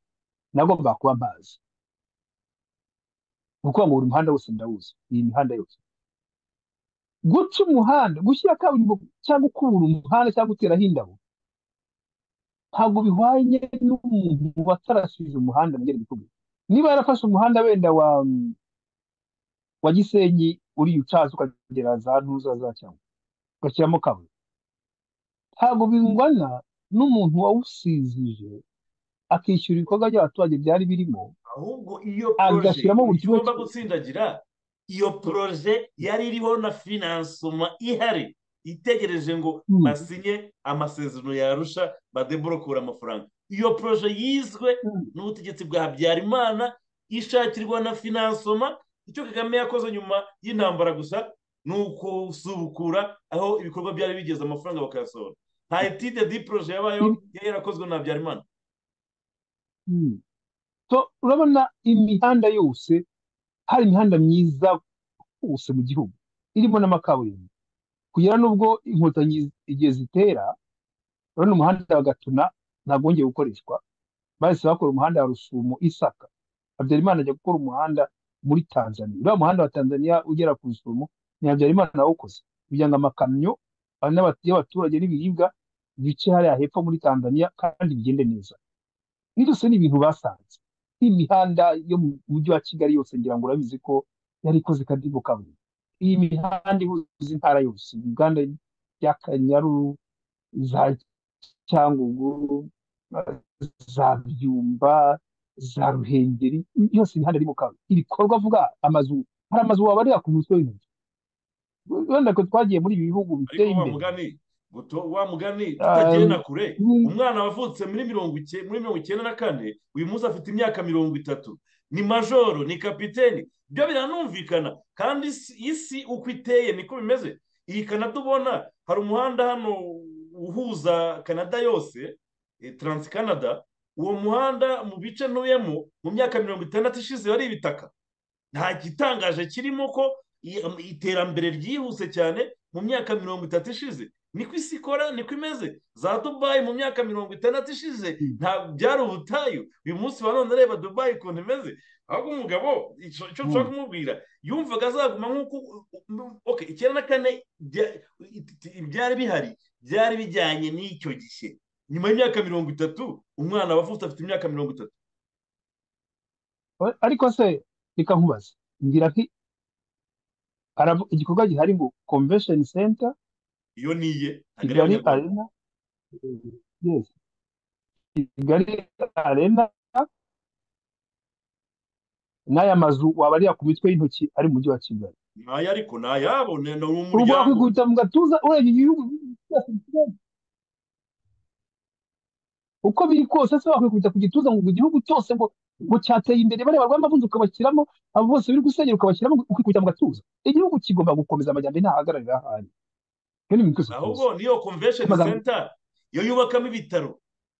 nagombaga kuba mpazi ni ukuvuga ngo buri muhanda wose ndawuzi iyi mihanda yose guca umuhanda gushyira kaburimbo cyangwa ukubura umuhanda cyangwa uteraho indabo ntabwo bihwanye n'umuntu watarasize umuhanda mu byerekezo bibiri niba yarafashe umuhanda wenda wa wa gisenyi uriya ucaza ukagera za ntuza za cyangwa ugashyiramo kaburimbo ntabwo bingana n'umuntu wawusizije akishyura ibikorwa by'abaturage byari birimo ahubwo iyo poroje agashyiramo buri kimwe igomba gutsindagira iyo poroje yari iriho na finansoma ihari itegereje ngo Mm. basinye amasezerano yarusha badeburokura amafaranga iyo poroje yizwe Mm. n'ubutegetsi bwa habyarimana ishakirwa na finansoma icyo kagame yakoze nyuma y'intambara gusa ni ukusubukura aho ibikorwa byari bigeze amafaranga bakayasohora nta etide di poroje yabayeho yari yarakozwe na habyarimana Mm. So, urabona imihanda yose hari imihanda myiza hose mu gihugu irimo n'amakaburimbo kugera n'ubwo inkotanyi igihe zitera urabona umuhanda wa gatuna ntabwo wongeye gukoreshwa bahise bakora umuhanda wa rusumo isaka habyarimana ajya gukora umuhanda muri tanzania uriya muhanda wa tanzania ugera ku rusumo ni habyarimana nawukoze kugira ngo amakamyo ane abatu- y'abaturage n'ibiribwa bice hariya hepfo muri tanzania kandi bigende neza byose ni ibintu basanze imihanda yo mu mujyi wa kigali yose ngira ngo urabizi ko yari ikoze kadibo kaburimbo iyi mihanda ihuza intara yose uganda y'akanyaru za cyangugu eh, za byumba za ruhengeri yose imihanda irimo kaburimbo ibikorwa avuga amazu hari amazu wabarira ku mutwe w'inzu wenda ko twagiye muri ibi bihugu ariko biteye wa imbere mugani buto- wa mugani tutagiye Ah, na kure mm, umwana wavutse muri mirongo icyenda muri mirongo icyenda na kane uyu munsi afite imyaka mirongo itatu ni majoro ni kapiteni byo biranumvikana kandi isi isi uko iteye niko bimeze iyi kanada ubona hari umuhanda hano uhuza kanada yose eh, Trans Canada uwo muhanda mu bice ntuyemo mu myaka mirongo itandatu ishize wari ibitaka nta gitangaje kirimo ko i- am- iterambere ryihuse cyane mu myaka mirongo itatu ishize niko isi ikora niko imeze za dubayi mu myaka mirongo itandatu ishize mm, nta byari ubutayu uyu munsi wa none reba dubayi ukuntu imeze ahubwo umugabo icyo icyo nshobora mm, kumubwira yumvaga azaguma nk'uko okay, icyenda na kane bya- ibyari bihari byari bijyanye n'icyo gihe nyuma y'imyaka mirongo itatu umwana wavutse afite imyaka mirongo itatu ariko se reka nkubaze ngira nti haravu- igikorwa gihari ngo convention center iyo niye ntabwo ari kigali iy'abanyarwanda arena yes kigali arena n'aya mazu wabarira ku mitwe y'intoki ari mu mujyi wa kigali ni aya ariko ni ayabo ni ni ubu umuryango wakwikubita mu gatuza urebye ibihugu byose bisigaye. uko biri kose se wakwikubita ku gituza ngo igihugu cyose ngo ngo cyateye imbere bareba rwanda bunze ukabashyiramo abo bose biri gusenyera ukabashyiramo ukikubita mu gatuza igihugu kigomba gukomeza amajyambere ntahagararira ahandi ibyo ni ibintu byose tuzi ahubwo niyo convention amagambo center yo yubakamo ibitaro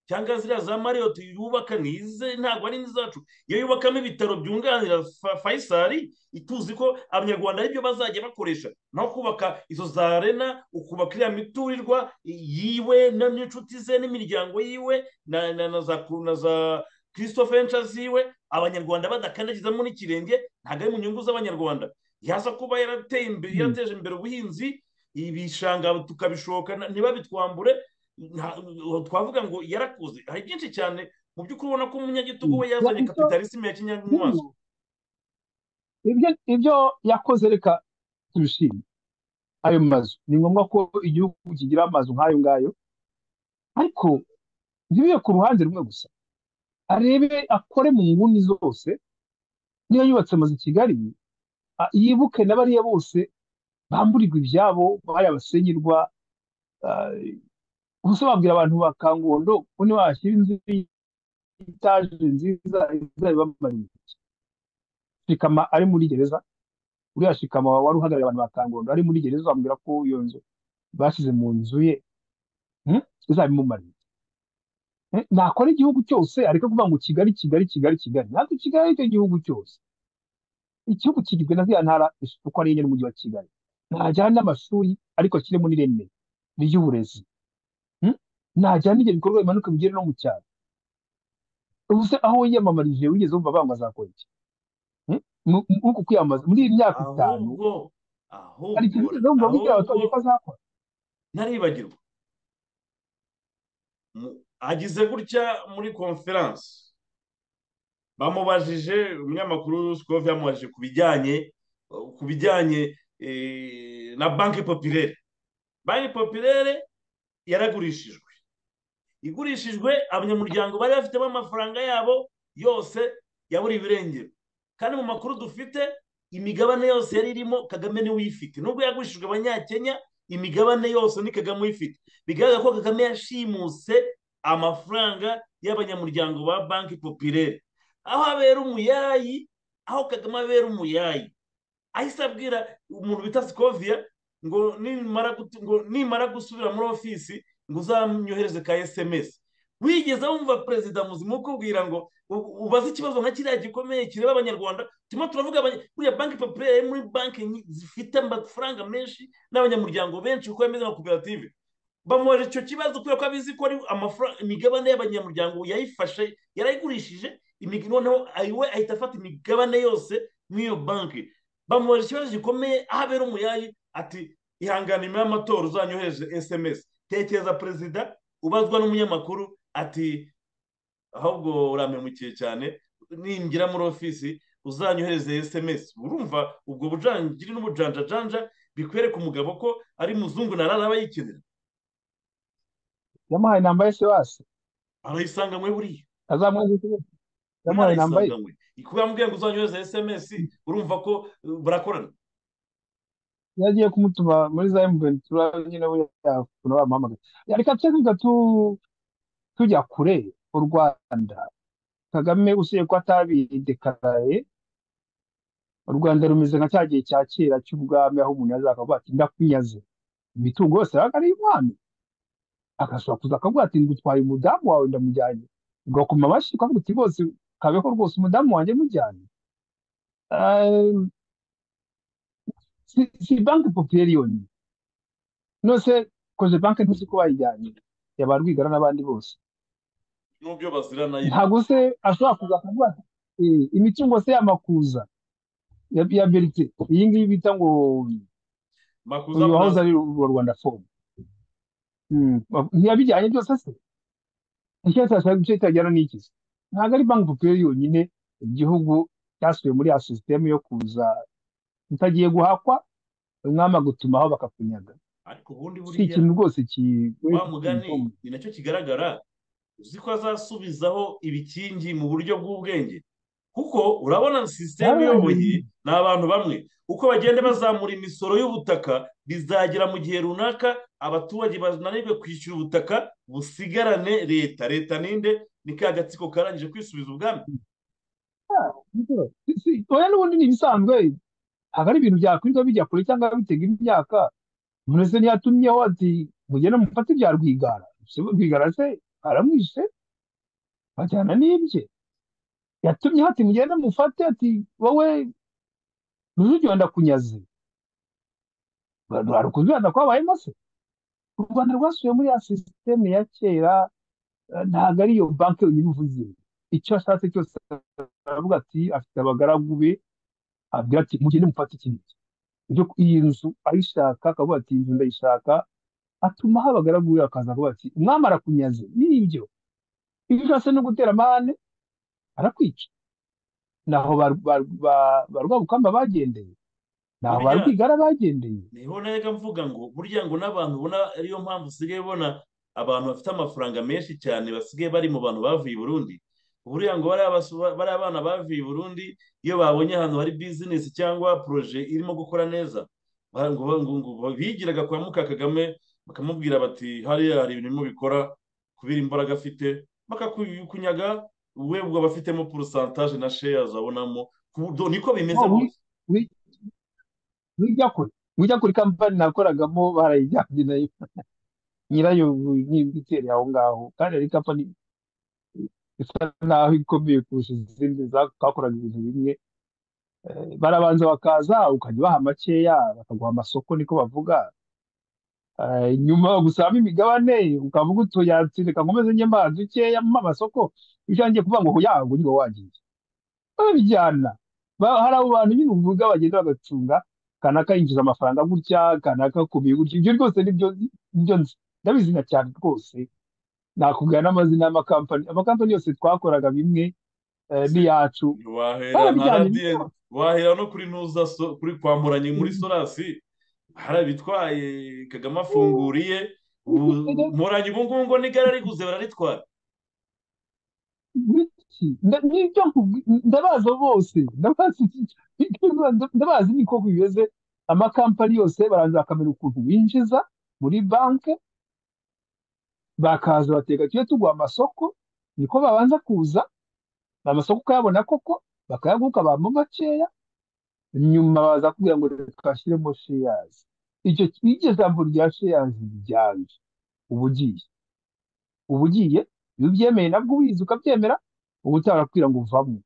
cyangwa ziriya za mariyoti yubaka ni ize ntabwo ari izacu iyo yubakamo ibitaro byunganira Fa- fayisali ituzi ko abanyarwanda aribyo bazajya bakoresha naho kubaka izo za rena ukubaka iriya miturirwa yiwe na- n'inshuti ze n'imiryango yiwe na, na, na za ku- na za christophe henca ziwe abanyarwanda badakandagizamo n'ikirenge ntabwo ari mu nyungu z'abanyarwanda yaza kuba yarateye imbere Mm. yarateje imbere ubuhinzi ibishanga tukabishoka na- ntibabitwambure nta- twavuga ngo yarakuze hari byinshi cyane mu by'ukuri ubona ko umunyagitugu Mm. we Ya, yazanye icyo kapitalisme ya kinyamaswa hino ibyo ibyo yakoze reka tubishime ayo mazu ni ngombwa ko igihugu kigira amazu nk'ayo ngayo ariko ntibiye ku ruhande rumwe gusa arebe akore mu nguni zose niba yubatse amazu i kigali yibuke na bariya bose bamburirwa ibyabo bari abasenyerwa gusa babwira abantu ba kangondo ko niba washyira inzu y'itaje nziza izabibamara bambaye shikama ari muri gereza uriya shikama wari uhagarariye abantu ba kangondo ari muri gereza bamubwira ko iyo nzu bashyize mu nzu ye izabimumarira nakora igihugu cyose ariko kuvuga ngo kigali kigali kigali kigali ntabwo kigali aricyo gihugu cyose igihugu kigizwe na ziriya ntara uko ari enye n'umujyi wa kigali ntajyana n'amashuri ariko akirimo n'ireme ry'uburezi ntajyana n'ibyo bikorwa bimanuka bigere no mu cyaro ubuze aho wiyamamarije wigeze wumva bangwa azakora iki nk'uku kwiyamamaza muri iyi myaka itanu ahubwo hari ikintu wigeze wumva wibwira abaturage ko ahubwo azakora ntaribagirwa Mu- agize gutya muri konferansi bamubajije umunyamakuru Rusikov yamubajije ku bijyanye ku bijyanye eh, na banki popirere banki popirere yaragurishijwe igurishijwe abanyamuryango bari bafitemo amafaranga yabo yose ya buri birengero kandi mu makuru dufite imigabane yose yari irimo kagame niwe uyifite nubwo yagurishijwe abanyakenya imigabane yose ni kagame uyifite bigaragara ko kagame yashimuse amafaranga y'abanyamuryango ba banki popirere aho abera umuyayi aho kagame abera umuyayi ahise abwira umuntu bita sikoviya ngo nimara gut- ngo nimara gusubira muri ofisi ngo uzamyohereze ka esemesi wigeze wumva perezida muzima ukubwira ngo u- ubaze ikibazo nka kiriya gikomeye kireba abanyarwanda turimo turavuga abanya- buriya banki popirere muri banki nyi- zifite amafaranga menshi n'abanyamuryango benshi kuko yameze nka koperative bamubaje icyo kibazo kubera ko abizi ko ari amafaranga imigabane y'abanyamuryango yayifashe yarayigurishije imig- noneho ayi- we ahita afata imigabane yose muri iyo banki bamubaje ikibazo gikomeye aho abera umuyayi ati ihangane nyuma y'amatora uzanyohereze esemesi tekereza perezida ubazwa n'umunyamakuru ati ahubwo urampemukiye cyane ninjira muri ofisi uzanyohereze esemesi urumva ubwo bujangiri n'ubujanjajanja bikwereka umugabo ko ari muzungu narara aba yikenera yamuhaye inamba ya sewasi arayisanganywe buriya azamwajye ikibazo yamuhaye inamba ye narayisanganywe kubwambwiye ngo uzanyohereze esemesi urumva ko uh, barakorana yagiye kumutuma muri za emuveni tura nyine we yakuna bamuhamagaye reka tujye twiga tu- tujya kure u rwanda kagame usigaye ko atabidekaraye u rwanda rumeze nka cya gihe cya kera cy'ubwami aho umuntu yazakavuga ati ndakunyaze imitungo yose yabaga ari iy'umwami agashobora kuza akavuga ati ngutwaye umudamu wawe ndamujyanye ugakoma amashyi ukavuga uti rwose kabeho rwose umudamu wanjye mujyane Eh, si si banki popiyeri yonyine nose koze banki ntuzi ko bayijyanye yaba rwigara n'abandi bose n'ubyo bazirana yibwe ntabwo se ashobora kuza akavuga ati "Eh, imitungo se y'amakuza ya ya berite iyi ngiyi bita ngo makuza uyu munazi wahoze ari urwa rwanda fomu ntiyabijyanye byose se icyatsi cyashaka igice kitajyana n'iki se ntabwo ari banki popiyeri yonyine igihugu cyasubiye muri ya sisitemu yo kuza utagiye guhakwa umwami agutumaho bakakunyaga ariko ubundi si buriya ikintu rwose kigoye wa mugani kubyumva ni nacyo kigaragara uzi ko azasubizaho ibikingi mu buryo bw'ubwenge kuko urabona sisiteme iyoboye ni abantu bamwe uko bagenda bazamura imisoro y'ubutaka bizagera mu gihe runaka abaturage bananirwe kwishyura ubutaka busigarane leta leta ninde ni ka gatsiko karangije kwisubiza ubwami Si- si- oya n'ubundi ni ibisanzwe ntabwo ari ibintu byakwirirwa bijya kure cyangwa bitega imyaka umuntu se ntiyatumyeho ati mugende mufate ibya rwigara Se rwigara se aramwishe bajyana n'ibye yatumyeho ati mugende mufate ati wowe rujugiro ndakunyaze rwari kuzirana kwabayemo se u rwanda rwasubiye muri ya sisiteme ya kera eh, ntabwo ari iyo banki yonyine uvuze icyo ashatse cyose aravuga ati afite abagaragu be abwira ati mugende mufate iki n'iki ibyo iyi nzu ayishaka akavuga ati iyi nzu ndayishaka atuma aho abagaragu be akaza akavuga ati umwami arakunyaze n'ibyo ibyo ushatse no gutera amahane arakwica naho ba rwabukamba bagendeye naho ba Burya- rwigara bagendeye niho naga mvuga ngo burya ngo n'abantu ubona ariyo mpamvu usigaye ubona abantu bafite amafaranga menshi cyane basigaye bari mu bantu bavuye i burundi buriya ngo bariya basu- bariya bana bavuye i burundi iyo babonye ahantu hari bizinesi cyangwa poroje irimo gukora neza ba- ngo ba- ngo- ngo bigiraga kwa muka kagame bakamubwira bati hariya hari ibintu birimo bikora kubera imbaraga afite bakakunyaga we ubwo aba afitemo porosantaje na sheyazi abonamo ku buryo niko bimeze Oh, wi- rwose wi- wijya kure wijya kuri kampani nakoragamo barayijyanye nayo nyirayo n'ibyo itera aho ngaho kandi ari kampani isa naho ikomeye kurusha izindi za- zakoraga ibintu bimwe Eh, barabanza bakaza ukajya ubaha makeya bakaguha amasoko niko bavuga Eh, nyuma gusaba imigabane ukavuga utuyansi reka nkomeze njye mbaha dukeya mu amasoko ijyangiye kuvuga ngo yago niba wagiye babijyana Ba- hari abo bantu nyine uvuga bagenda bagacunga kanaka yinjiza amafaranga gutya kanaka akomeye gutya ibyo rwose nibyo nibyo nzi ndabizina cyane rwose nakubwira n'amazina y'amakampani amakampani yose twakoraga bimwe eh, n'iyacu wahera nka barabijyanye radiyanti wahera no kuri ntuza so, kuri kwamburanye muri solasi harabitwaye kagame afunguriye n'ibyo muranye ubu ngubu ngo n'igare ariguze bararitwara Ibiki? Nda- nibyo nkubwi- ndabazi abo bose ndabazi ndabazi niko bimeze amakampani yose baranza bakamenya ukuntu binjiza muri banki bakaza bateka tujye tuguha amasoko niko babanza kuza amasoko ukayabona koko bakayaguha ukabamo makeya nyuma baza kubwira ngo reka bashyiremo sheyazi iryo iryo jambo rya sheyazi ryanje uba ugiye uba ugiye iyo ubyemeye nabwo ubizi ukabyemera uba utarakubwira ngo uvamo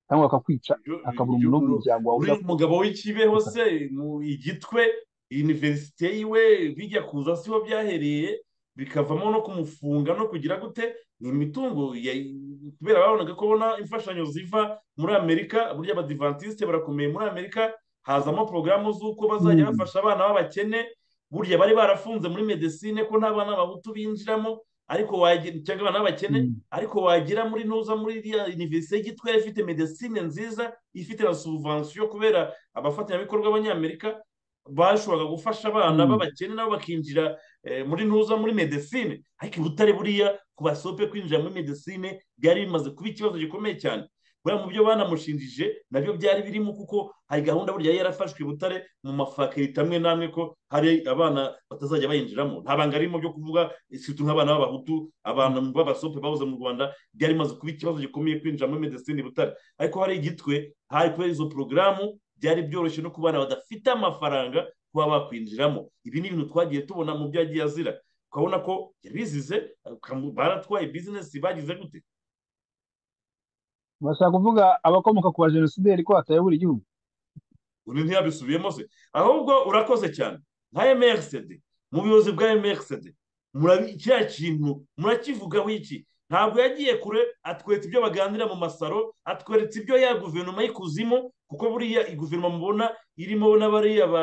cyangwa bakakwica Yo- hakabura yo- umuntu wo mu no. muryango wawe uriya udakora mugabo w'ikibeho se mu igitwe iniverisite yiwe bijya kuza siho byahereye bikavamo no kumufunga no kugira gute ni imitungo ya- kubera babonaga ko babona imfashanyo ziva muri amerika burya abadivantisite barakomeye muri amerika hazamo porogaramu z'uko bazajya Mm. bafasha abana b'abakene burya bari barafunze muri medesine ko nta bana babutu binjiramo ariko wagira cyangwa abana b'abakene Mm. ariko wagira muri nuza muri iriya univerisite y'igitwe yari ifite medesine nziza ifite na subuvansiyo kubera abafatanyabikorwa b'abanyamerika bashoboraga gufasha abana Mm. b'abakene nabo bakinjira eh, muri nuza muri medesine ariko i butare buriya ku basope kwinjira muri medesine byari bimaze kuba ikibazo gikomeye cyane buriya mu byo banamushinjije nabyo byari birimo kuko hari gahunda burya yari yarafashwe i butare mu mafakirite amwe n'amwe ko hari abana batazajya bayinjiramo nta banga ririmo byo kuvuga situ nk'abana b'abahutu abantu b'abasope babuze mu rwanda byari bimaze kuba ikibazo gikomeye kwinjira muri medesine i butare ariko hari igitwe hari kubera izo porogaramu byari byoroshye no ku bana badafite amafaranga kuba bakwinjiramo ibi ni ibintu twagiye tubona mu byo yagiye azira ukabona ko yabizize ukamu- baratwaye bizinesi bagize gute bashaka kuvuga abakomoka ku bajenosideri ko bataye buri gihugu undi ntiyabisubiyemo se ahubwo urakoze cyane nka MRCD mu buyobozi bwa MRCD murabi kiriya kintu murakivugaho iki ntabwo yagiye kure atweretse ibyo baganira mu masaro atweretse ibyo ya guverinoma y'ikuzimu kuko buriya iyi guverinoma mubona irimo n'abariya ba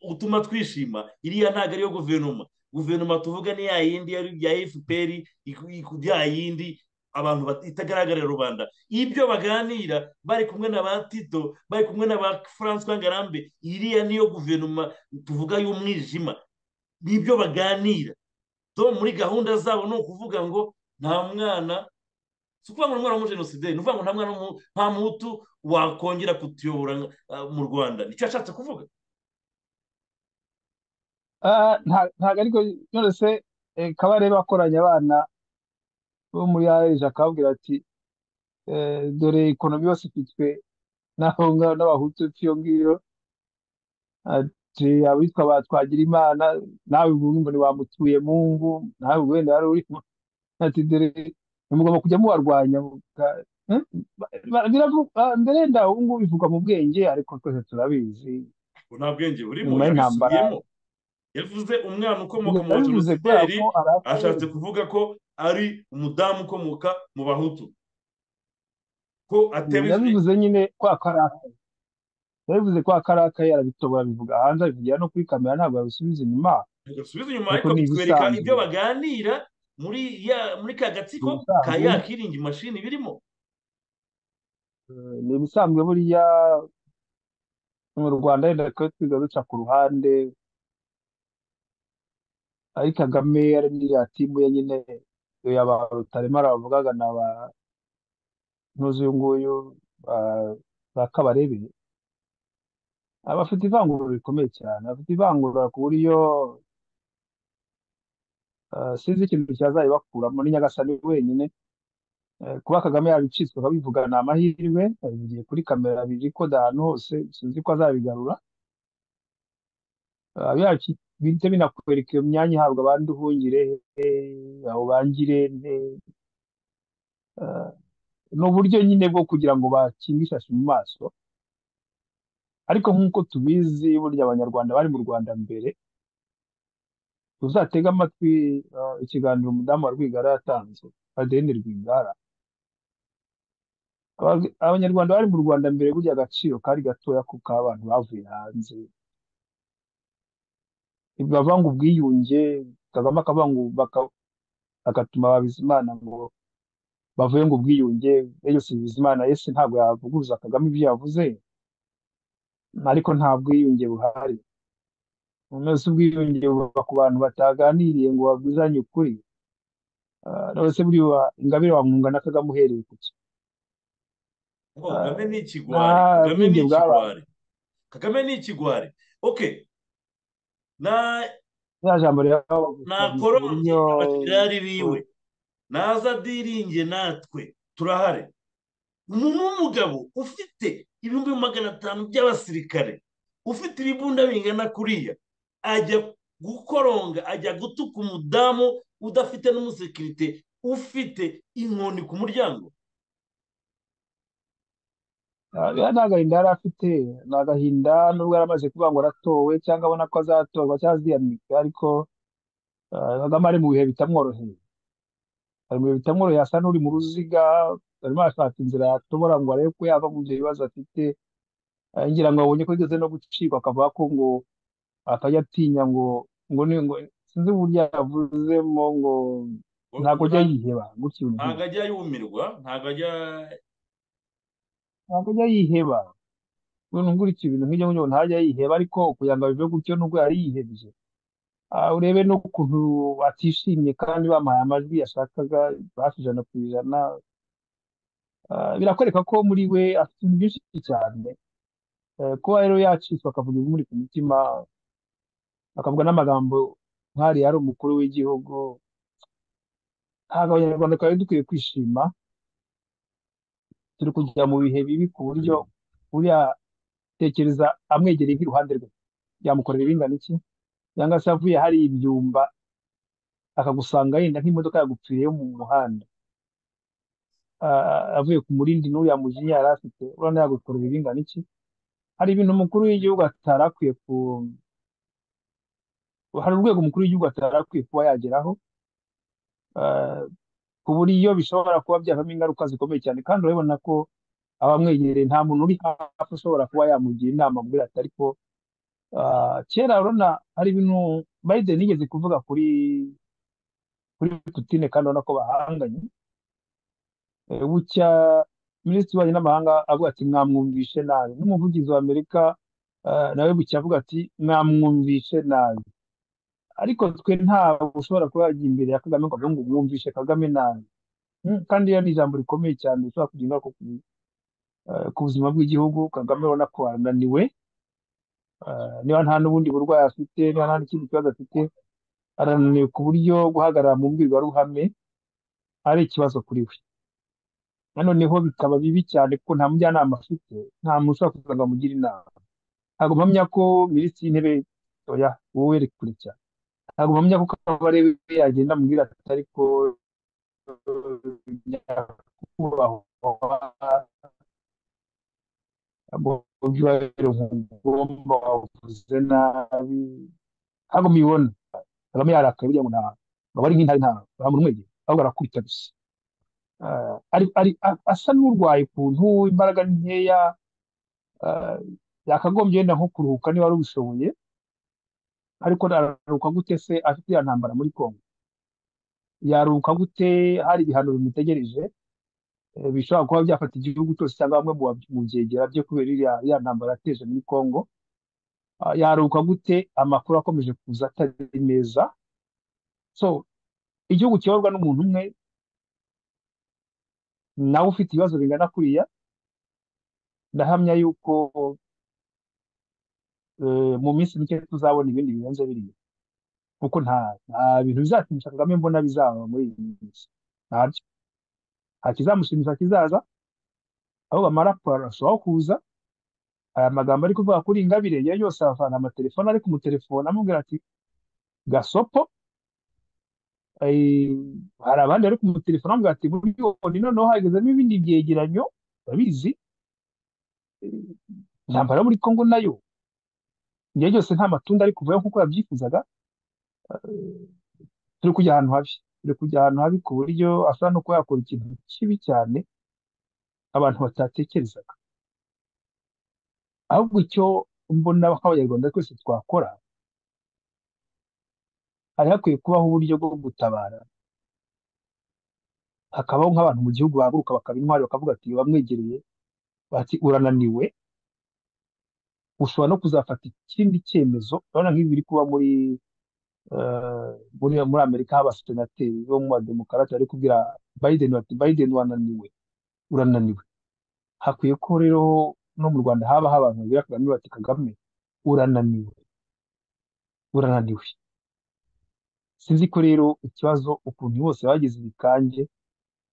utuma twishima iriya ntabwo ariyo guverinoma guverinoma tuvuga ni ya yindi yari ya fpr iku- iku- ya yindi abantu bat- itagaragarira rubanda ibyo baganira bari kumwe na ba tito bari kumwe na ba francois ngarambe iriya niyo guverinoma tuvuga y'umwijima nibyo baganira so muri gahunda zabo ni ukuvuga ngo nta mwana si ukuvuga ngo umwana w'umujenosideri ni ukuvuga ngo nta mwana w'umu- nta muhutu wakongera kutuyobora ah, mu rwanda nicyo yashatse kuvuga Ah, nta- ntabwo ariko nonese eh, kabarebe akoranya abana bo muri areje akababwira ati eh, dore ikonomi yose ifitwe n'aho ngaho n'abahutu b'iyo ngiro ati abitwa ba Twagirimana nawe ubwo urumva ntiwamutuye mu ngo nawe ubwo wenda wari urimo ati dore mugomba kujya mubarwanya muka- Hmm? Ba- ba- biravu- ah, mbere nda ubu ngubu bivuga mu bwenge ariko twese turabizi ngo nta bwenge burimo nyuma y'intambara yabisubiyemo yavuze umwana ukomoka mu yabivuze kubera bajenosideri ko ari ashatse akazi kuvuga ko ari umudamu ukomoka mu bahutu ko atewe yabivuze nyine kwa karaka yabivuze kwa karaka yarabitobora abivuga hanze abivugira no kuri kamera ntabwo yabisubiza inyuma igasubizo inyuma kuko ariko ni bitwereka ibyo ibisanzwe baganira muri ya muri ka ni gatsiko ka ibisanzwe ya kiringi mashini birimo Eh, ni ibisanzwe buriya mu rwanda wenda twari twiga duca ku ruhande ari kagame ari n'iriya timu ye nyine ya ba rutaremara bavugaga na ba ntuzi uyu nguyu ba- ba kabarebe aba afite ivangura rikomeye cyane afite ivangura ku buryo eh, sinzi ikintu cyazayibakuramo ni nyagasani wenyine Eh, kuba kagame yabicitswe akabivuga ni amahirwe yabivugiye kuri kamera biri ko ahantu hose sinzi ko azabigarura Ah, byacu bihita binakwereka iyo myanya ihabwa abandi uhungire he aho bangire nte Ah, ni uburyo nyine bwo kugira ngo bakinge ishashi mu maso ariko nk'uko tubizi burya abanyarwanda bari mu rwanda mbere uzatege amatwi ah, ikiganiro umudamu wa rwigara yatanze adeline rwigara Aba- abanyarwanda bari mu rwanda mbere burya agaciro kari gatoya ko k'abantu bavuye hanze bavanga ubwiyunge kagame akavanga baka- agatuma Bizimana ngo bavuye ngo ubwiyunge Elias Bizimana ese ntabwo yavuguruza Kagame ibyo yavuze ariko nta bwiyunge buhari nonese ubwiyunge buva ku bantu bataganiriye ngo babuzanye ukuri Ah, none se buriya wa- Ingabire wamwunga na Kagame uhereye ku ki Oh, Ah, Kagame ni nta ikigwari Kagame ni bwiyunge bwabaye ikigwari Kagame ni ikigwari okay na ya jambo rero bavuga ntakoronge Mourinho abajenerali biwe u- naza adiringe natwe turahari umuntu w'umugabo ufite ibihumbi magana atanu by'abasirikare ufite ibibunda bingana kuriya ajya gukoronga ajya gutuka umudamu udafite n'umusekirite ufite inkoni ku muryango ah, ya nta gahinda yari afite ni agahinda nubwo yari amaze kuvuga ngo aratowe cyangwa abona ko azatorwa cyangwa aziyamika ariko ah, Kagame ari mu bihe bitamworoheye hari mu bitamworoheye asa n'uri mu ruziga arimo arashaka inzira yatobora ngo arebe ko yava mu byo bibazo afite Eh, ngira ngo abonye ko igeze no gucikwa akavuga ko ngo atajya atinya ngo ngo ni ngo sinzi uburyo yavuzemo ngo Oya, ntabwo ajya yiheba gutya ibintu ntabwo nk'ibyo ajya yumirwa ntabwo ajya ntabwo ajya yiheba ibintu gutya ibintu nk'ibyo ngo ntajya yiheba ariko kugira ngo abive gutyo nubwo yari yihebye Ah, urebe n'ukuntu atishimye kandi bamuhaye amajwi yashakaga hafi ijana ku ijana Ah, birakwereka ko muri we afite ibintu byinshi cyane Eh, kuba rero yacitswe akavuga ibimuri ku mutima akavuga n'amagambo nk'ariya yari umukuru w'igihugu ntabwo abanyarwanda twari dukwiye kwishima turi kujya mu bihe bibi ku buryo buriya tekereza amwegereye nk'iruhande rwe yamukorera ibingana iki cyangwa se avuye hari ibyumba akagusanga yenda nk'imodoka yagupfiriye mu muhanda Ah, avuye ku murindi n'uriya mujinya yari afite urabona yagukorera ibingana iki hari ibintu umukuru w'igihugu atari akwiye ku hari urwego umukuru w'igihugu atari akwiye kuba yageraho Ah, ku buryo bishobora kuba byavamo ingaruka zikomeye cyane kandi urabibona ko abamwegereye nta muntu uri hafi ushobora kuba yamugira inama amubwira ati ariko ah, kera urabona hari ibintu Biden yigeze kuvuga kuri kuri Putin kandi urabona ko bahanganye Eh, bucya minisitiri w'ububanyi n'amahanga avuga ati mwamwumvishe nabi n'umuvugizi wa Amerika ah, nawe bucya avuga ati mwamwumvishe nabi ariko twe ntabwo ushobora kuba yajya imbere ya Kagame ngo avuge ngo mwumvishe Kagame nabi Mm, kandi iyo ni ijambo rikomeye cyane rishobora kugira ingaruka ku eh, ku buzima bw'igihugu Kagame urabona ko arananiwe eh, niba nta n'ubundi burwayi afite niba nta n'ikindi kibazo afite arananiwe ku buryo guhagarara mu mbwirwaruhame ari ikibazo kuri we noneho bikaba bibi cyane kuko nta mujyanama afite nta muntu ushobora kuza ngo amugire inama ntabwo mpamya ko minisitiri w'intebe oya wowe uri kure cyane ntabwo mpamya ko kabarebe yagenda amubwira ati ariko eh, nyakubahwa mubyo nkugomba wavuze nabi ntabwo mubibona kagame yarakaye buriya ngo nta aba ari nk'intare nta bamumwegeye ahubwo arakubita gusa Ah, ari- ari- a- asa n'urwaye ukuntu imbaraga ni nkeya ah, yakagombye wenda nko kuruhuka niba wari ubishoboye ariko araruhuka gute se afite iriya ntambara muri Congo yaruhuka gute hari ibihano bimutegereje eh, bishobora kuba byafata igihugu cyose cyangwa bamwe mu ba- mu byegera byo kubera iriya iriya ntambara yateje muri Congo Ah, yaharuka gute amakuru akomeje kuza atari meza so igihugu kiyoborwa n'umuntu umwe nawe ufite ibibazo bingana kuriya ndahamya yuko eh, mu minsi mike tuzabona ibindi birenze biriya kuko nta nta bintu bizakinisha Kagame mbona bizaba muri iyi minsi ntabyo nta kizamushimisha kizaza aho bamara barushaho kuza aya magambo ari kuvuga kuri Ingabire ye yose avana amatelefone ari kumutelefona amubwira ati gasopo eh, hari abandi bari kumutelefona amubwira ati buriyoni noneho hagezemo ibindi byegeranyo urabizi eh, intambara yo muri Congo nayo igihe cyose nta matunda ari kuvayo nk'uko yabyifuzaga turi kujya ahantu habi turi kujya ahantu habi ku buryo ashobora no kuba yakora ikintu kibi cyane abantu batatekerezaga ahubwo icyo mbona nk'abanyarwanda twese twakora hari hakwiye kubaho uburyo bwo gutabara hakabaho nk'abantu mu gihugu bahaguruka bakaba intwari bakavuga ati bamwegereye bati urananiwe ushobora no kuzafata ikindi cyemezo urabona nk'ibi biri kuba muri eh, muri muri amerika abasenateri bo mu bademokarate bari kubwira biden bati biden wananiwe urananiwe hakwiye ko rero no mu rwanda haba abantu babwira kagame bati kagame urananiwe urananiwe sinzi ko rero ikibazo ukuntu bose bagize ibikange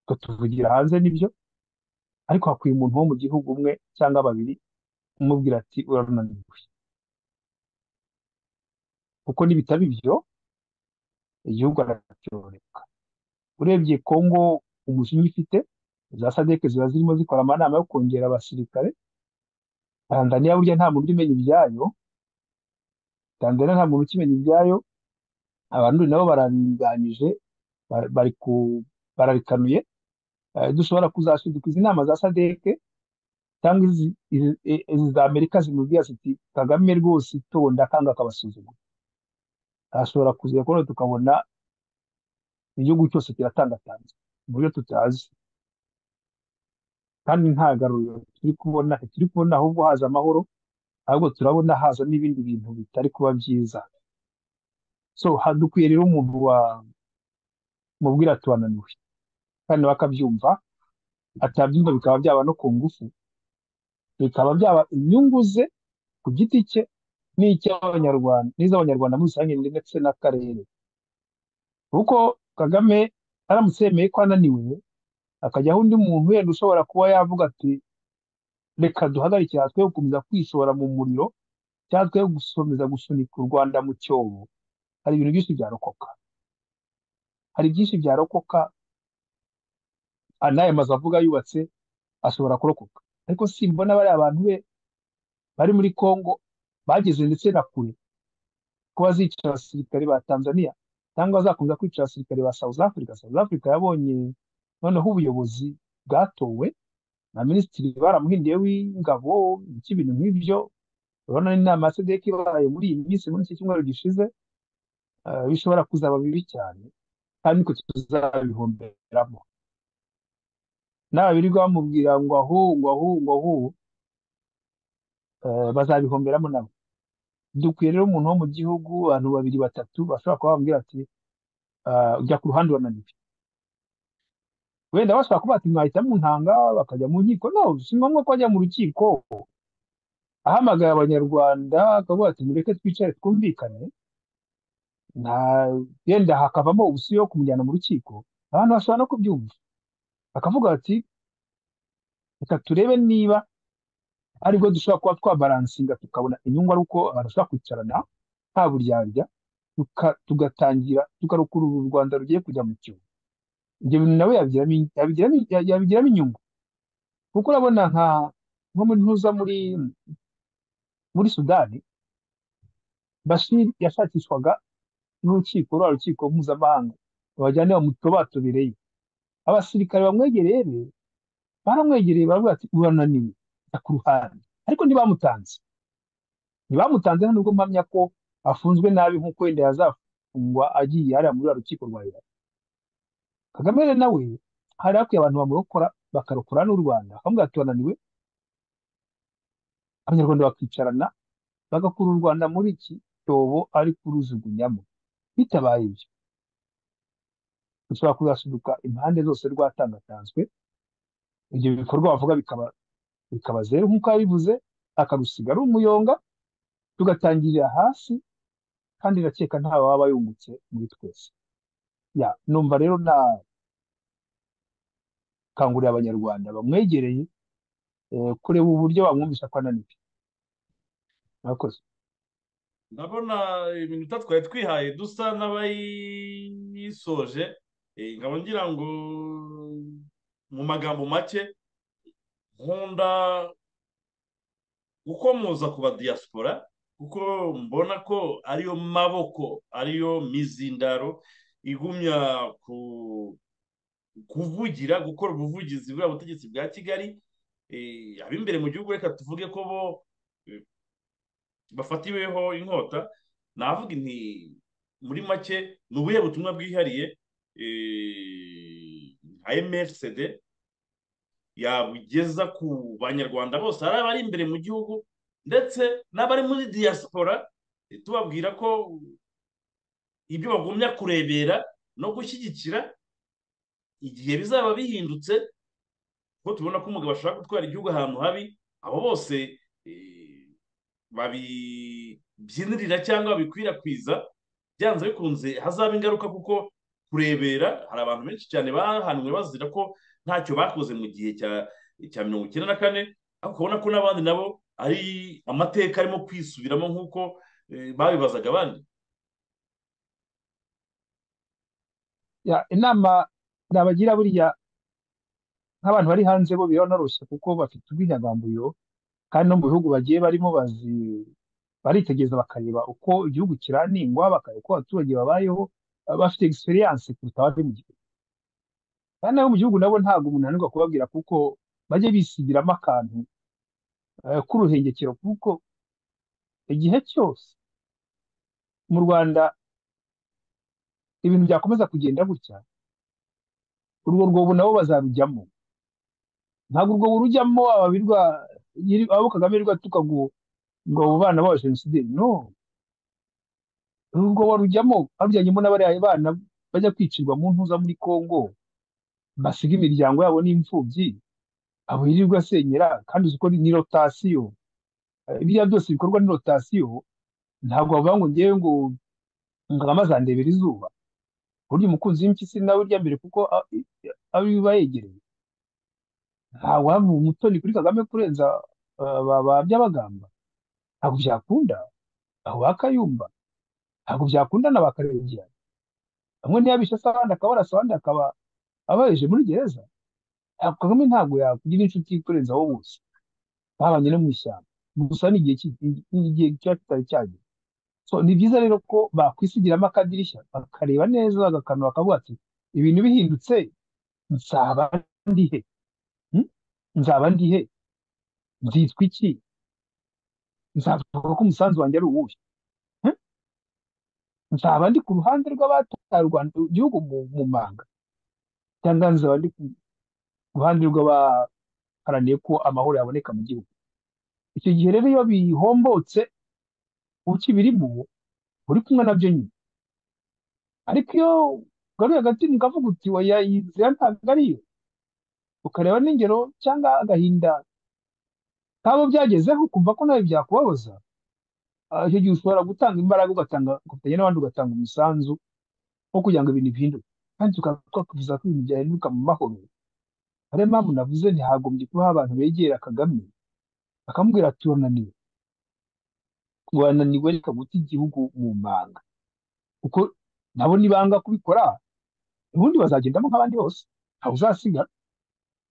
tukatuvugira hanze nibyo ariko hakwiye umuntu wo mu gihugu umwe cyangwa babiri umubwira ati urananiwe kuko nibitaba ibyo igihugu aracyoreka urebye kongo umujinya ifite za sadeke ziba zirimo zikora amanama yo kongera abasirikare tanzaniya burya nta muntu umenya ibyayo tanzaniya nta muntu ukimenya ibyayo abarundi nabo barabinganyije ba- bari ku barabikanuye Eh, dushobora kuzasubika izi nama za sadeke cyangwa izi izi- i- izi za amerika zimubwira ziti kagame rwose itonda kandi akabasuzugura ashobora kuza kubona tukabona igihugu cyose kiratangatanze mu buryo tutazi kandi nta garuriro turi kubona turi kubona ahubwo haza amahoro ahubwo turabona haza n'ibindi bintu bitari kuba byiza so ha- dukwiye rero umuntu wa mubwira ati wananiwe kandi nawe akabyumva atabyumva bikaba byaba no ku ngufu bikaba byaba inyungu ze ku giti cye n'icy'abanyarwanda n'iz'abanyarwanda muri rusange ndetse n'akarere kuko kagame aramutse yemeye ko ananiwe akajyaho undi muntu wenda ushobora kuba yavuga ati reka duhagarike aha twe gukomeza kwishora mu muriro cyangwa twe gukomeza gusunika u Rwanda mu cyobo hari ibintu byinshi byarokoka hari byinshi byarokoka ah, n'aya mazu avuga yubatse ashobora kurokoka ariko simbona bariya abantu be bari muri Congo bageze ndetse na kure ko bazica abasirikare ba Tanzania cyangwa bazakomeza kwica abasirikare ba South Africa South Africa yabonye noneho ubuyobozi bwatowe na minisitiri baramuhinduye w'ingabo ibintu nk'ibyo urabona n'inama ya SADC ibaye muri iyi minsi muri iki cyumweru gishize eh, bishobora kuzaba bibi cyane kandi niko tuzabihomberamo nawe birirwa bamubwira ngo ahu ngo ahu ngo ahu eh, bazabihomberamo nabo dukwiye rero umuntu wo mu gihugu abantu babiri batatu bashobora kuba bamubwira ati eh, jya ku ruhande urananiwe wenda bashobora kuba ati mwahita muntanga bakajya mu nkiko no si ngombwa ko bajya mu rukiko ahamagara abanyarwanda akavuga ati mureke twicare twumvikane nta yenda hakavamo ubusuyo yo kumujyana mu rukiko abantu bashobora no kubyumva bakavuga bati reka turebe niba aribwo dushobora kuba twabaransinga tukabona inyungu ari uko abantu bashobora kwicarana nta buryarya tuka- tugatangira tukarukura uru rwanda rugiye kujya mu cyobo ibyo bintu nawe yabigiramo in- yabigiramo- ya- yabigiramo inyungu kuko urabona nka nko muri ntuza muri muri sudani bashir yashakishwaga n'urukiko rwa rukiko mpuzamahanga bajyane bamutobatobereyo abasirikare bamwegereye be baramwegereye baravuga ati urananiwe jya ku ruhande ariko ntibamutanze ntibamutanze nta nubwo mpamya ko afunzwe nabi nk'uko wenda yazafungwa agiye hariya muri ruriya rukiko rwa Irani. Kagame rero nawe hari hakwiye abantu bamurokora bakarokora n'u rwanda bamubwira ati turananiwe abanyarwanda bakicarana bagakura u rwanda muri iki cyobo ari kurujugunyamo bitabaye ibyo dushobora kuzasuduka impande zose rwatangatanzwe ibyo bikorwa bavuga bikaba bikaba zeru nk'uko yabivuze akarusiga ari umuyonga tugatangirira hasi kandi ndakeka ntawe waba yungutse muri twese ya numva rero na kangurira abanyarwanda bamwegereye eh, kureba uburyo bamwumvisha ko ananiwe murakoze ndabona iminota twari twihaye dusa n'abayisoje eh, ngabo ngira ngo mu magambo make nkunda uko muza ku badiyasipora kuko mbona ko ariyo maboko ariyo mizindaro igumya ku kuvugira gukora ubuvugizi bwa butegetsi bwa kigali ab'imbere mu gihugu reka tuvuge ko bo bafatiweho inkota navuga nti muri make ni ubuhe butumwa bwihariye nka mrcd yabugeza ku banyarwanda bose hari abari imbere mu gihugu ndetse n'abari muri diaspora tubabwira ko ibyo bagumya kurebera no gushyigikira igihe bizaba bihindutse ko tubona ko umugabo ashaka gutwara igihugu ahantu habi abo bose babibyinirira cyangwa babikwirakwiza byanze bikunze hazaba ingaruka kuko kurebera hari abantu benshi cyane bahanwe bazira ko ntacyo bakoze mu gihe cya mirongo icyenda na kane ariko ubona ko n'abandi nabo ari amateka arimo kwisubiramo nk'uko babibazaga abandi inama nabagira buriya nk'abantu bari hanze bo biranoroshye kuko bafite ubwinyagamburiro kandi no mu bihugu bagiye barimo bazi baritegereza bakareba uko igihugu kiraningwa bakareba uko abaturage babayeho bafite egisperiyanse kuruta abari mu gihugu kandi nabo mu gihugu nabo ntabwo umuntu ananirwa kubabwira kuko bajye bisigiramo akantu k'uruhengekero kuko igihe cyose mu rwanda ibintu byakomeza kugenda gutya urwo rwobo nabo bazarujyamo ntabwo urwo rujyamo ababirwa abo kagame rwatuka ngo ngo abo bana baba jenoside no urwo barujyamo barujyanyemo n'abariya bana bajya kwicirwa mu ntuza muri congo basiga imiryango yabo n'imfubyi abo yirirwa asenyera kandi uzi ko ni rotasiyo biriya byose bikorwa ni rotasiyo ntabwo bavuga ngo ngewe ngo kagame azandebera izuba burya umukunzi w'impyisi nawe urya mbere kuko abiba yegereye ntabwo haba umutoni kuri kagame kurenza ba by'abagamba ntabwo byakunda aho bakayumva ntabwo byakunda na bakarengerana bamwe ntiyabishe se abandi akaba arasa abandi akaba abayeje muri gereza ntabwo kagame ntabwo yakugira inshuti kurenza wowe bose babanye no mu ishyamba gusa ni igihe kiba kitari cyagera ni byiza rero ko bakwisigiramo akadirishya bakareba neza bagakanura bakavuga ati ibintu bihindutse nzaba ndihe nzaba ndihe nzitwa iki nzavuga ko umusanzu wanjye ari uwuhe nzaba ndi ku ruhande rw'abataye igihugu mu manga cyangwa nzaba ndi ku ruhande rw'abaharaniye ko amahoro yaboneka mu gihugu icyo gihe rero iyo bihombotse ukibirimo uri kumwe nabyo nyine ariko iyo ugaruye hagati mukavuga uti waya iyi nzira ntabwo ariyo ukareba n'ingero cyangwa agahinda kabo byagezeho ukumva ko nawe byakubabaza icyo gihe ushobora gutanga imbaraga ugatanga ugafatanya n'abandi ugatanga umusanzu wo kugira ngo ibintu bihinduke kandi tukavuza ko ibintu byahinduka mu mahoro ariyo mpamvu navuze ntihagombye kuba abantu begera kagame bakamubwira turananiwe wananiwe reka guta igihugu mu manga kuko nabo nibanga kubikora ubundi bazagendamo nk'abandi bose ntawe uzasiga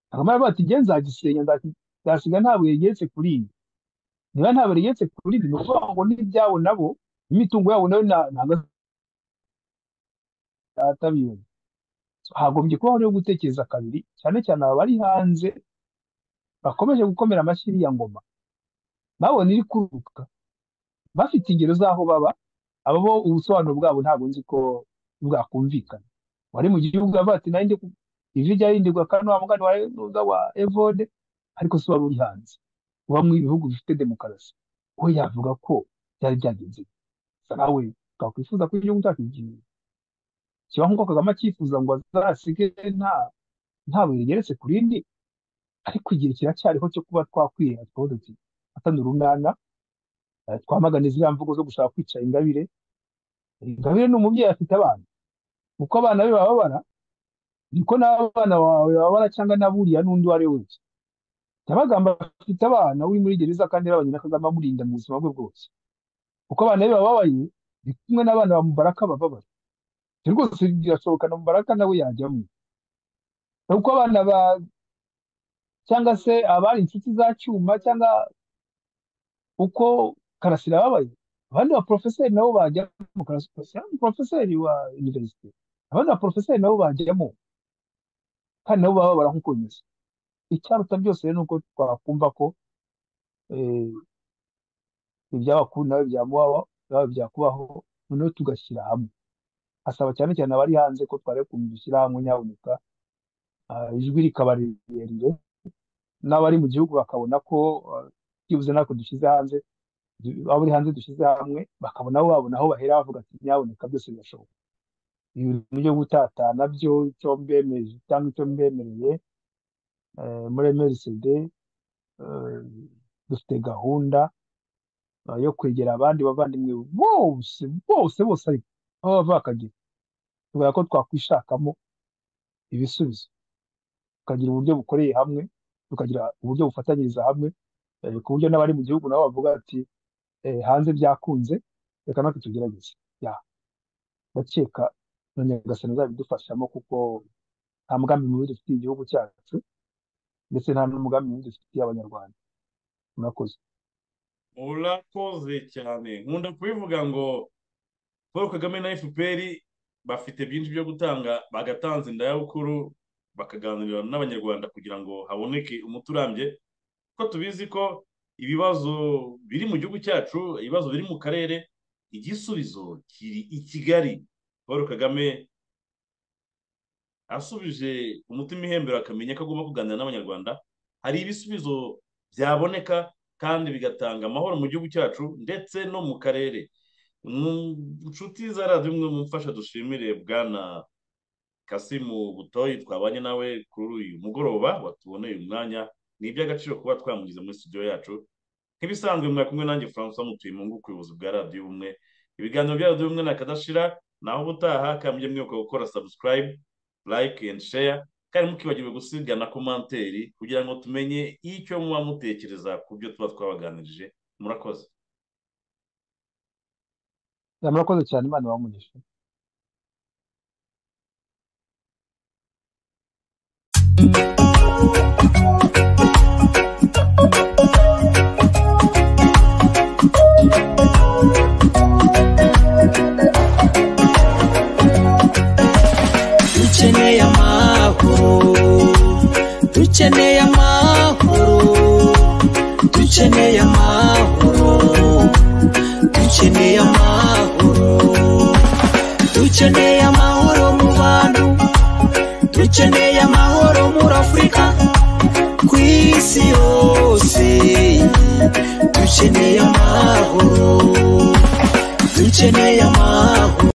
kagame aravuga ati ngewe nzagisenya nzasiga nta buye rigeretse kuri iyi niba nta buye rigeretse kuri iyi ni ukuvuga ngo n'ibyabo nabo imitungo yabo nayo ntabwo atabiyoye hagombye kubaho rero gutekereza kabiri cyane cyane aba bari hanze bakomeje gukomera amashyi iriya ngoma babona iri kuruka bafite ingero z'aho baba aba bo ubusobanuro bwabo ntabwo nzi ko bwakumvikana wari mu gihugu avuga ati nanjye ijwi ryarindirwa kandi wa mugani wawe nuza wa evode ariko se wari uri hanze uba mu bihugu bifite demokarasi we yavuga ko byari byagenze gusa nawe twakwifuza ko igihugu cyacu kigira kibaho nk'uko kagame acyifuza ngo azasige nta nta buye rigeretse ku rindi ariko igihe kiracyariho cyo kuba twakwireba twodote atanu urunana eh, twamagana ziriya mvugo zo gushaka kwica ingabire ingabire ni umubyeyi afite abana uko abana be bababara niko n'abana bawe bababara cyangwa n'aburiya n'undi uwo ari we wese Byabagamba afite abana uri muri gereza kandi babanye na Kagame amurinda mu buzima bwe bwose uko abana be bababaye ni kumwe n'abana ba Mubaraka bababara ibyo rwose birashoboka na Mubaraka nawe yajyamo uko abana ba cyangwa se abari inshuti za Cyuma cyangwa uko Karasira yababaye abandi ba porofeseri nabo bajyamo Karasira ni porofeseri wa univerisite abandi ba porofeseri nabo bajyamo kandi nabo bababara nk'uko bimeze icyaruta byose rero ni uko twakumva ko eh, ibyaba ku nawe byamubaho byaba byakubaho noneho tugashyira hamwe asaba cyane cyane abari hanze ko twari kumva gushyira hamwe nyabuneka ah, ijwi rikaba rirerire n'abari mu gihugu bakabona ko ah, byibuze natwe dushyize hanze du- abo uri hanze dushyize hamwe bakabona aho babona aho bahera bavuga ati nyabuneka byose birashoboka ibi bintu byo gutatana byo icyo mbemeje cyangwa icyo mbemereye eh, muri MRCD eh, dufite gahunda eh, yo kwegera abandi bavandimwe bose bose bose ariko aho bava bakagera tubona ko twakwishakamo ibisubizo tukagira uburyo bukoreye hamwe tukagira uburyo bufatanyiriza hamwe eh, ku buryo n'abari mu gihugu nabo bavuga ati eh, hanze byakunze reka natwe tugerageze ya ndakeka na nyagasani azabidufashamo kuko nta mugambi mubi dufitiye igihugu cyacu ndetse nta n'umugambi mubi dufitiye abanyarwanda murakoze urakoze cyane nkunda kubivuga ngo paul kagame na fpr bafite byinshi byo gutanga bagatanze indayabukuru bakaganirira n'abanyarwanda kugira ngo haboneke umuti urambye kuko tubizi ko ibibazo biri mu gihugu cyacu ibibazo biri mu karere igisubizo kiri i kigali paul kagame asubije umutima ihembera akamenya ko agomba kuganira n'abanyarwanda hari ibisubizo byaboneka kandi bigatanga amahoro mu gihugu cyacu ndetse no mu karere Mm, inshuti za radiyo imwe mumfasha dushimire bwana kasimu butoyi twabanye nawe kuri uyu mugoroba watuboneye umwanya ni iby'agaciro kuba twamugize muri studio yacu nk'ibisanzwe mwari kumwe nanjye francois mutuyumungu ku buyobozi bwa radiyo ubumwe ibiganiro bya radiyo ubumwe nakadashira naho ubutaha kambye mwibuka gukora subscribe like and share kandi mukibagirwe gusiga na komanteri kugira ngo tumenye icyo muba mutekereza ku byo tuba twabaganirije murakoze Ya, murakoze cyane imana ibahe dukeneye amahoro dukeneye amahoro dukeneye amahoro dukeneye amahoro dukeneye amahoro mu bantu dukeneye amahoro muri afurika ku isi yose dukeneye amahoro dukeneye